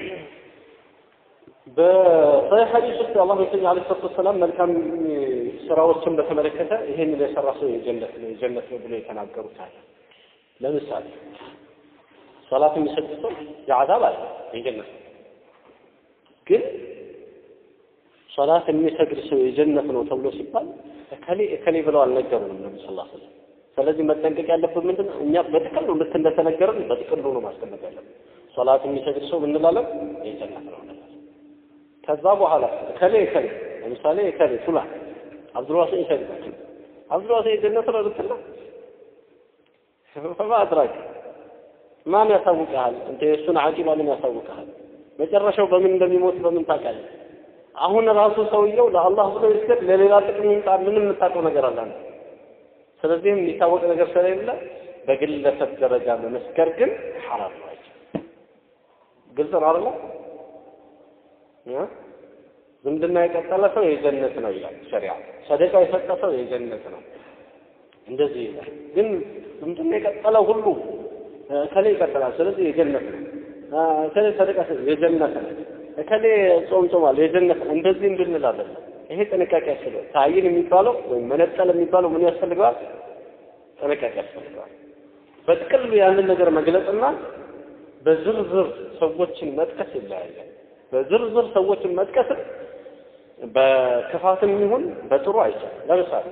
Speaker 1: በሰሒህ ሐዲስ ውስጥ የአላህ መልክተኛ ዓለይሂ ሰላቱ ወሰላም መልካም ስራዎችን በተመለከተ ይሄንን የሰራ ሰው የጀነት ነው የጀነት ነው ብሎ የተናገሩት አለ። ለምሳሌ ሶላት የሚሰግድ ሰው የዓዛብ አለ የጀነት ነው። ግን ሶላት የሚሰግድ ሰው የጀነት ነው ተብሎ ሲባል እከሌ እከሌ ብለው አልነገሩንም ነቢ ስ ስለም። ስለዚህ መጠንቀቅ ያለብን ምንድን ነው? እኛ በጥቅሉ ልክ እንደተነገረን በጥቅሉ ነው ማስቀመጥ ያለብን። ሶላት የሚሰግድ ሰው ምንላለን? የጀነት ነው እንላለን። ከዛ በኋላ እከሌ እከሌ ለምሳሌ እከሌ ፉላን አብዱልዋሲ ይሰግዳል። አብዱልዋሲ የጀነት ነው ልትል ፈማ አድራክ ማን ያሳውቅሃል? እንተ የእሱን አቂባ ምን ያሳውቅሃል? መጨረሻው በምን እንደሚሞት በምን ታውቃለህ? አሁን ራሱ ሰውየው ለአላህ ብሎ ይስገድ ለሌላ ጥቅም ይምጣ ምንም የምታውቀው ነገር አለ አንተ። ስለዚህም የሚታወቅ ነገር ስለሌለ በግለሰብ ደረጃ መመስከር ግን ሐራም ነው። ግልጽ ነው አይደል? ዝምድና የቀጠለ ሰው የጀነት ነው ይላል ሸሪዓ። ሰደቃ የሰጠ ሰው የጀነት ነው እንደዚህ ይላል። ግን ዝምድና የቀጠለ ሁሉ እከሌ ይቀጥላል፣ ስለዚህ የጀነት ነው። እከሌ ሰደቃ የጀነት ነው። እከሌ ጾም ጾማል፣ የጀነት ነው። እንደዚህ እንድንል አይደለም። ይሄ ጥንቃቄ ያስፈልጋል። ታይን የሚባለው ወይም መነጠል የሚባለው ምን ያስፈልገዋል? ጥንቃቄ ያስፈልገዋል። በጥቅሉ ያንን ነገር መግለጽና በዝርዝር ሰዎችን መጥቀስ ይለያያል። በዝርዝር ሰዎችን መጥቀስ በክፋትም ይሁን በጥሩ አይቻልም። ለምሳሌ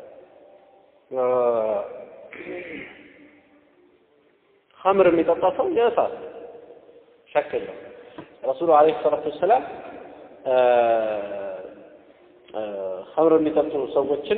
Speaker 1: ኸምር የሚጠጣ ሰው የእሳት ሸክ የለም። ረሱሉ ዓለይሂ ሰላቱ ወሰላም ኸምር የሚጠጡ ሰዎችን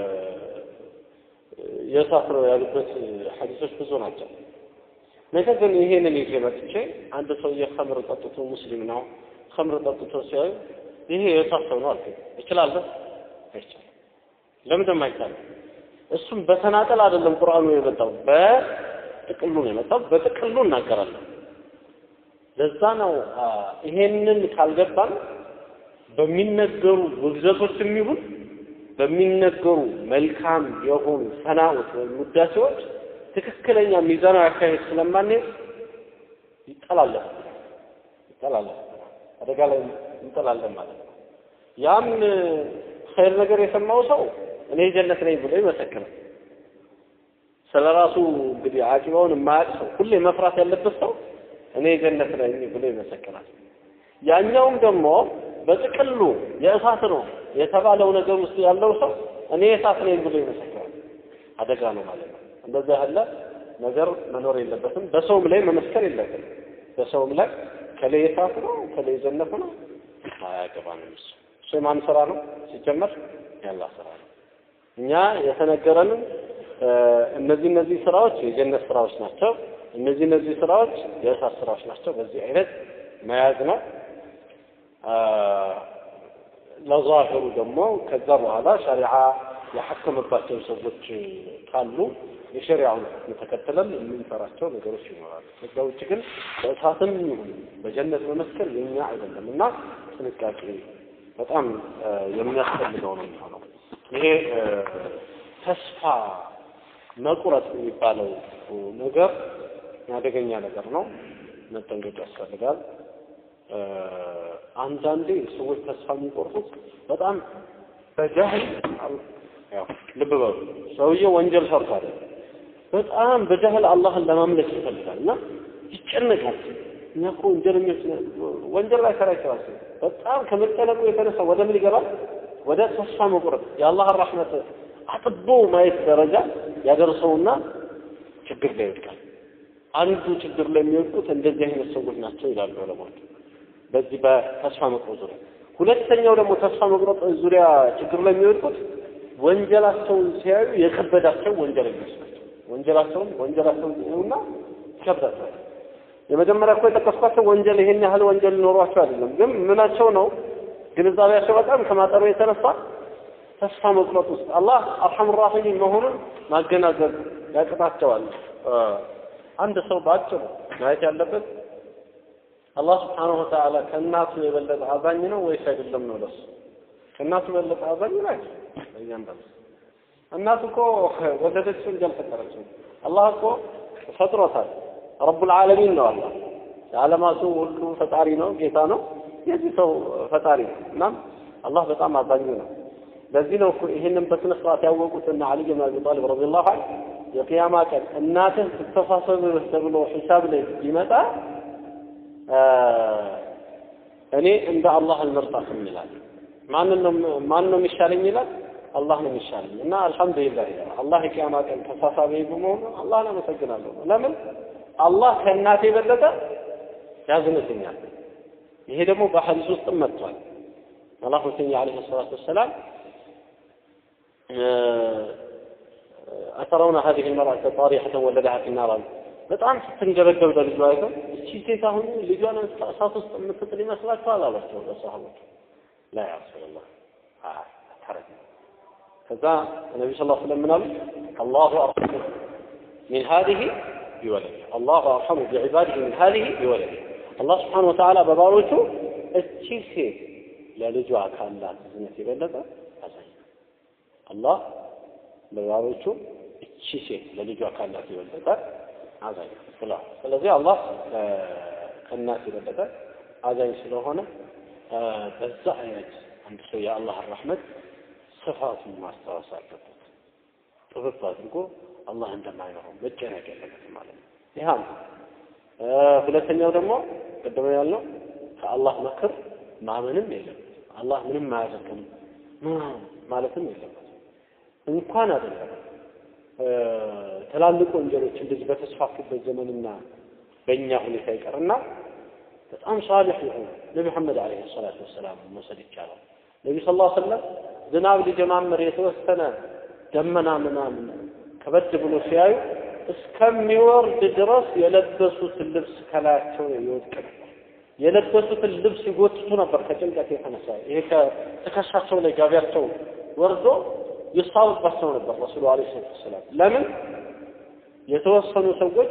Speaker 1: የእሳት ነው ያሉበት ሐዲሶች ብዙ ናቸው። ነገር ግን ይሄንን ይዤ መጥቼ አንድ ሰውዬ ኸምር ጠጥቶ ሙስሊም ነው ኸምር ጠጥቶ ሲያዩ ይሄ የእሳት ሰው ነው አልኩኝ። እችላለሁ? አይቻልም። ለምን አይቻልም? እሱም በተናጠል አይደለም ቁርአኑ የመጣው በጥቅሉ ነው የመጣው። በጥቅሉ እናገራለሁ። ለዛ ነው ይሄንን ካልገባን በሚነገሩ ውግዘቶችም ይሁን በሚነገሩ መልካም የሆኑ ሰናዎች ወይም ውዳሴዎች ትክክለኛ ሚዛናዊ አካሄድ ስለማንሄድ ይጠላለፍ ይጠላለፍ አደጋ ላይ እንጠላለን ማለት ነው። ያም ኸይር ነገር የሰማው ሰው እኔ ጀነት ነኝ ብሎ ይመሰክራል። ስለ ራሱ እንግዲህ አቂባውን የማያውቅ ሰው ሁሌ መፍራት ያለበት ሰው እኔ ጀነት ነኝ ብሎ ይመሰክራል። ያኛውም ደግሞ በጥቅሉ የእሳት ነው የተባለው ነገር ውስጥ ያለው ሰው እኔ የእሳት ነኝ ብሎ ይመሰክራል። አደጋ ነው ማለት ነው። እንደዛ ያለ ነገር መኖር የለበትም። በሰውም ላይ መመስከር የለበትም። በሰውም ላይ ከላይ የእሳት ነው ከላይ ጀነት ነው አያገባንም። እሱ እሱ የማን ስራ ነው ሲጀመር? ያላ ስራ ነው። እኛ የተነገረንን እነዚህ እነዚህ ስራዎች የጀነት ስራዎች ናቸው፣ እነዚህ እነዚህ ስራዎች የእሳት ስራዎች ናቸው። በዚህ አይነት መያዝ ነው። ለዛሂሩ ደግሞ ከዛ በኋላ ሸሪዓ የሐከመባቸው ሰዎች ካሉ የሸሪዓውን ሕክም ተከትለን የምንሰራቸው ነገሮች ይኖራሉ። ከዛ ውጭ ግን በእሳትም ይሁን በጀነት መመስከር የኛ አይደለም እና ጥንቃቄ በጣም የሚያስፈልገው ነው የሚሆነው። ይሄ ተስፋ መቁረጥ የሚባለው ነገር አደገኛ ነገር ነው። መጠንቀቅ ያስፈልጋል። አንዳንዴ ሰዎች ተስፋ የሚቆርጡት በጣም በጃህል ያው ልብ በሉ ሰውዬው ወንጀል ሰርቷል። በጣም በጃህል አላህን ለማምለክ ይፈልጋል እና ይጨነቃል። እኛ እኮ ወንጀለኞች ነን። ወንጀል ላይ ሰራ ይችላል። በጣም ከመጨነቁ የተነሳ ወደ ምን ይገባል? ወደ ተስፋ መቁረጥ የአላህን ረሕመት አጥቦ ማየት ደረጃ ያደርሰውና ችግር ላይ ይወድቃል። አንዱ ችግር ላይ የሚወድቁት እንደዚህ አይነት ሰዎች ናቸው ይላሉ ዑለማዎች በዚህ በተስፋ መቁረጥ ዙሪያ። ሁለተኛው ደግሞ ተስፋ መቁረጥ ዙሪያ ችግር ላይ የሚወድቁት ወንጀላቸውን ሲያዩ የከበዳቸው ወንጀለኞች ናቸው። ወንጀላቸውን ወንጀላቸውን ሲያዩና ይከብዳቸዋል። የመጀመሪያ እኮ የጠቀስኳቸው ወንጀል ይሄን ያህል ወንጀል ኖሯቸው አይደለም፣ ግን ምናቸው ነው ግንዛቤያቸው በጣም ከማጠሩ የተነሳ ተስፋ መቁረጥ ውስጥ አላህ አርሐም ራሒም መሆኑን ማገናዘብ ያቅታቸዋል። አንድ ሰው በአጭሩ ማየት ያለበት አላህ ስብሓነሁ ወተዓላ ከእናቱ የበለጠ አዛኝ ነው ወይስ አይደለም ነው ለሱ ከእናቱ የበለጠ አዛኝ ነው አይደለም እያንዳንዱ እናቱ እኮ ወለደችው እንጂ አልፈጠረችው አላህ እኮ ፈጥሮታል ረቡል ዓለሚን ነው አላህ የዓለማቱ ሁሉ ፈጣሪ ነው ጌታ ነው የዚህ ሰው ፈጣሪ ነው እናም አላህ በጣም አዛኙ ነው ለዚህ ነው እኮ ይህንን በስነ ስርዓት ያወቁትና አሊ ብን አቢ ጣሊብ ረዲየላሁ ዐንሁ የቅያማ ቀን እናትህ ትተሳሰብህ ተብሎ ሒሳብ ላይ ቢመጣ እኔ እንደ አላህ አልመርጣትም ይላል። ማንን ነው ማን ነው የሚሻለኝ ይላል። አላህ ነው የሚሻለኝ እና አልሐምዱሊላህ ይላል። አላህ የቅያማ ቀን ተሳሳቢ በመሆኑ አላህን አመሰግናለሁ። ለምን አላህ ከእናቴ የበለጠ ያዝንልኛል። ይሄ ደግሞ በሐዲስ ውስጥም መጥቷል። መላኩተኛ ዓለይሂ ሰላቱ ወሰላም أترون هذه المرأة طارحة ولدها في النار በጣም ስትንገበገብ ለልጇ አይተው እቺ ሴት አሁን ልጇን እሳት ውስጥ የምትጥል ይመስላችኋል አሏቸው ለሰሃቦች ላ ያ ረሱላላህ አታረግ ከዛ ነቢ ስ ስለም ምን አሉ አላሁ አርሐሙ ሚን ሀዚህ ቢወለድ አላሁ አርሐሙ ቢዕባድህ ሚን ሀዚህ ቢወለድ አላህ ስብሓን ወተዓላ በባሮቹ እቺ ሴት ለልጇ ካላት እዝነት የበለጠ አዛኝ አላህ በባሮቹ እቺ ሴት ለልጇ ካላት የበለጠ አዛኝ ብለዋል። ስለዚህ አላህ ከእናት የበለጠ አዛኝ ስለሆነ በዛ አይነት አንድ ሰው የአላህን ረሕመት ስፋቱን ማስታወስ አለበት። ጥብብ አድርጎ አላህ እንደማይኖረው መጨነቅ የለበትም ማለት ነው። ይህ አንዱ። ሁለተኛው ደግሞ ቅድም ያልነው ከአላህ መክር ማመንም የለበት። አላህ ምንም አያደርግም ማለትም የለበት። እንኳን አይደለም ትላልቅ ወንጀሎች እንደዚህ በተስፋፉበት ዘመንና በእኛ ሁኔታ ይቀርና በጣም ሳሊሕ የሆኑ ነቢ መሐመድ ዓለይሂ ሰላቱ ወሰላም መውሰድ ይቻላል። ነቢ ስ ላ ሰለም ዝናብ ሊጀማምር የተወሰነ ደመና ምናምን ከበድ ብሎ ሲያዩ እስከሚወርድ ድረስ የለበሱትን ልብስ ከላያቸው ይወድቅ ነበር። የለበሱትን ልብስ ይጎትቱ ነበር ከጭንቀት የተነሳ ይሄ ከትከሻቸው ላይ ጋቢያቸው ወርዶ ይሳብባቸው ነበር ረሱሉ አለይሂ ሰላቱ ወሰላም። ለምን የተወሰኑ ሰዎች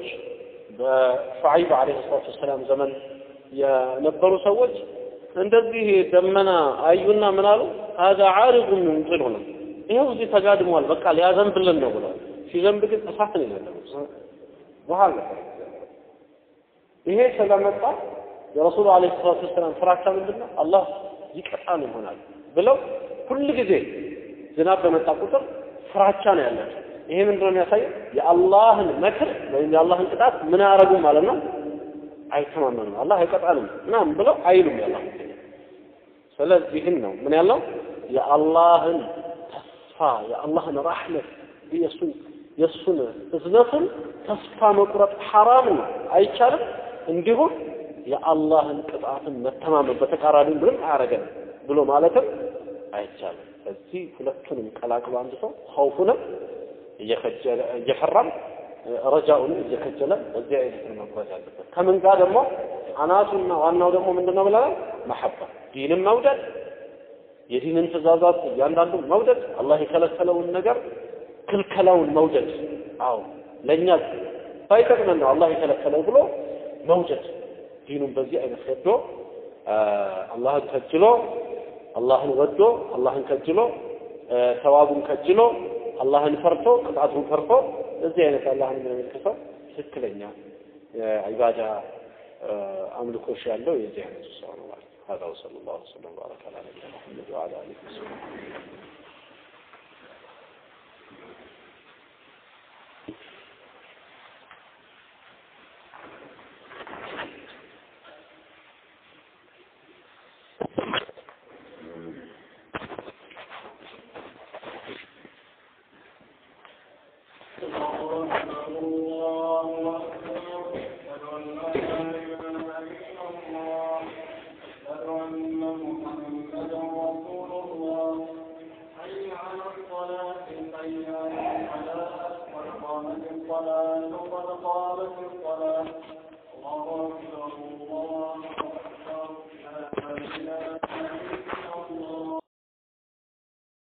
Speaker 1: በሹዓይብ አለይሂ ሰላቱ ወሰላም ዘመን የነበሩ ሰዎች እንደዚህ ደመና አዩና ምን አሉ? ሀዛ ዓሪዱን ሙምጢሩና ይኸው እዚህ ተጋድሟል፣ በቃ ሊያዘንብልን ነው ብለዋል። ሲዘንብ ግን እሳት ነው የዘነበው፣ ውሃ ነበር። ይሄ ስለመጣ የረሱሉ አለይሂ ሰላቱ ወሰላም ፍራቻ ምንድን ነው? አላህ ይቀጣን ይሆናል ብለው ሁል ጊዜ ዝናብ በመጣ ቁጥር ፍራቻ ነው ያላቸው። ይሄ ምንድነው የሚያሳየው? የአላህን መክር ወይም የአላህን ቅጣት ምን አያረጉም ማለት ነው፣ አይተማመኑም። አላህ አይቀጣንም ምናምን ብለው አይሉም። ያላ ስለዚህም ነው ምን ያለው የአላህን ተስፋ የአላህን ራሕመት የእሱን የእሱን እዝነቱን ተስፋ መቁረጥ ሐራም ነው፣ አይቻልም። እንዲሁም የአላህን ቅጣትን መተማመን በተቃራኒው ምንም አያረገንም ብሎ ማለትም አይቻልም። እዚህ ሁለቱንም ቀላቅሎ አንድ ሰው ኸውፉንም እየከጀለ እየፈራም ረጃኡንም እየከጀለ በዚህ አይነት ነው መጓዝ ያለበት። ከምን ጋር ደግሞ አናቱና ዋናው ደግሞ ምንድን ነው ብለናል? መሐባ ዲንን መውደድ፣ የዲንን ትእዛዛት እያንዳንዱ መውደድ፣ አላህ የከለከለውን ነገር ክልከላውን መውደድ። አዎ ለእኛ ባይጠቅመን ነው አላህ የከለከለው ብሎ መውደድ። ዲኑን በዚህ አይነት ወዶ አላህን ከጅሎ አላህን ወዶ አላህን ከጅሎ ተዋቡን ከጅሎ አላህን ፈርቶ ቅጣቱን ፈርቶ እዚህ አይነት አላህን የሚያመልክተው ትክክለኛ ዒባዳ አምልኮሽ ያለው የዚህ አይነቱ ሰው ነው ማለት ነው። هذا وصلى الله وسلم وبارك على نبينا محمد وعلى اله وصحبه
Speaker 2: الصلاة قد قامت الصلاة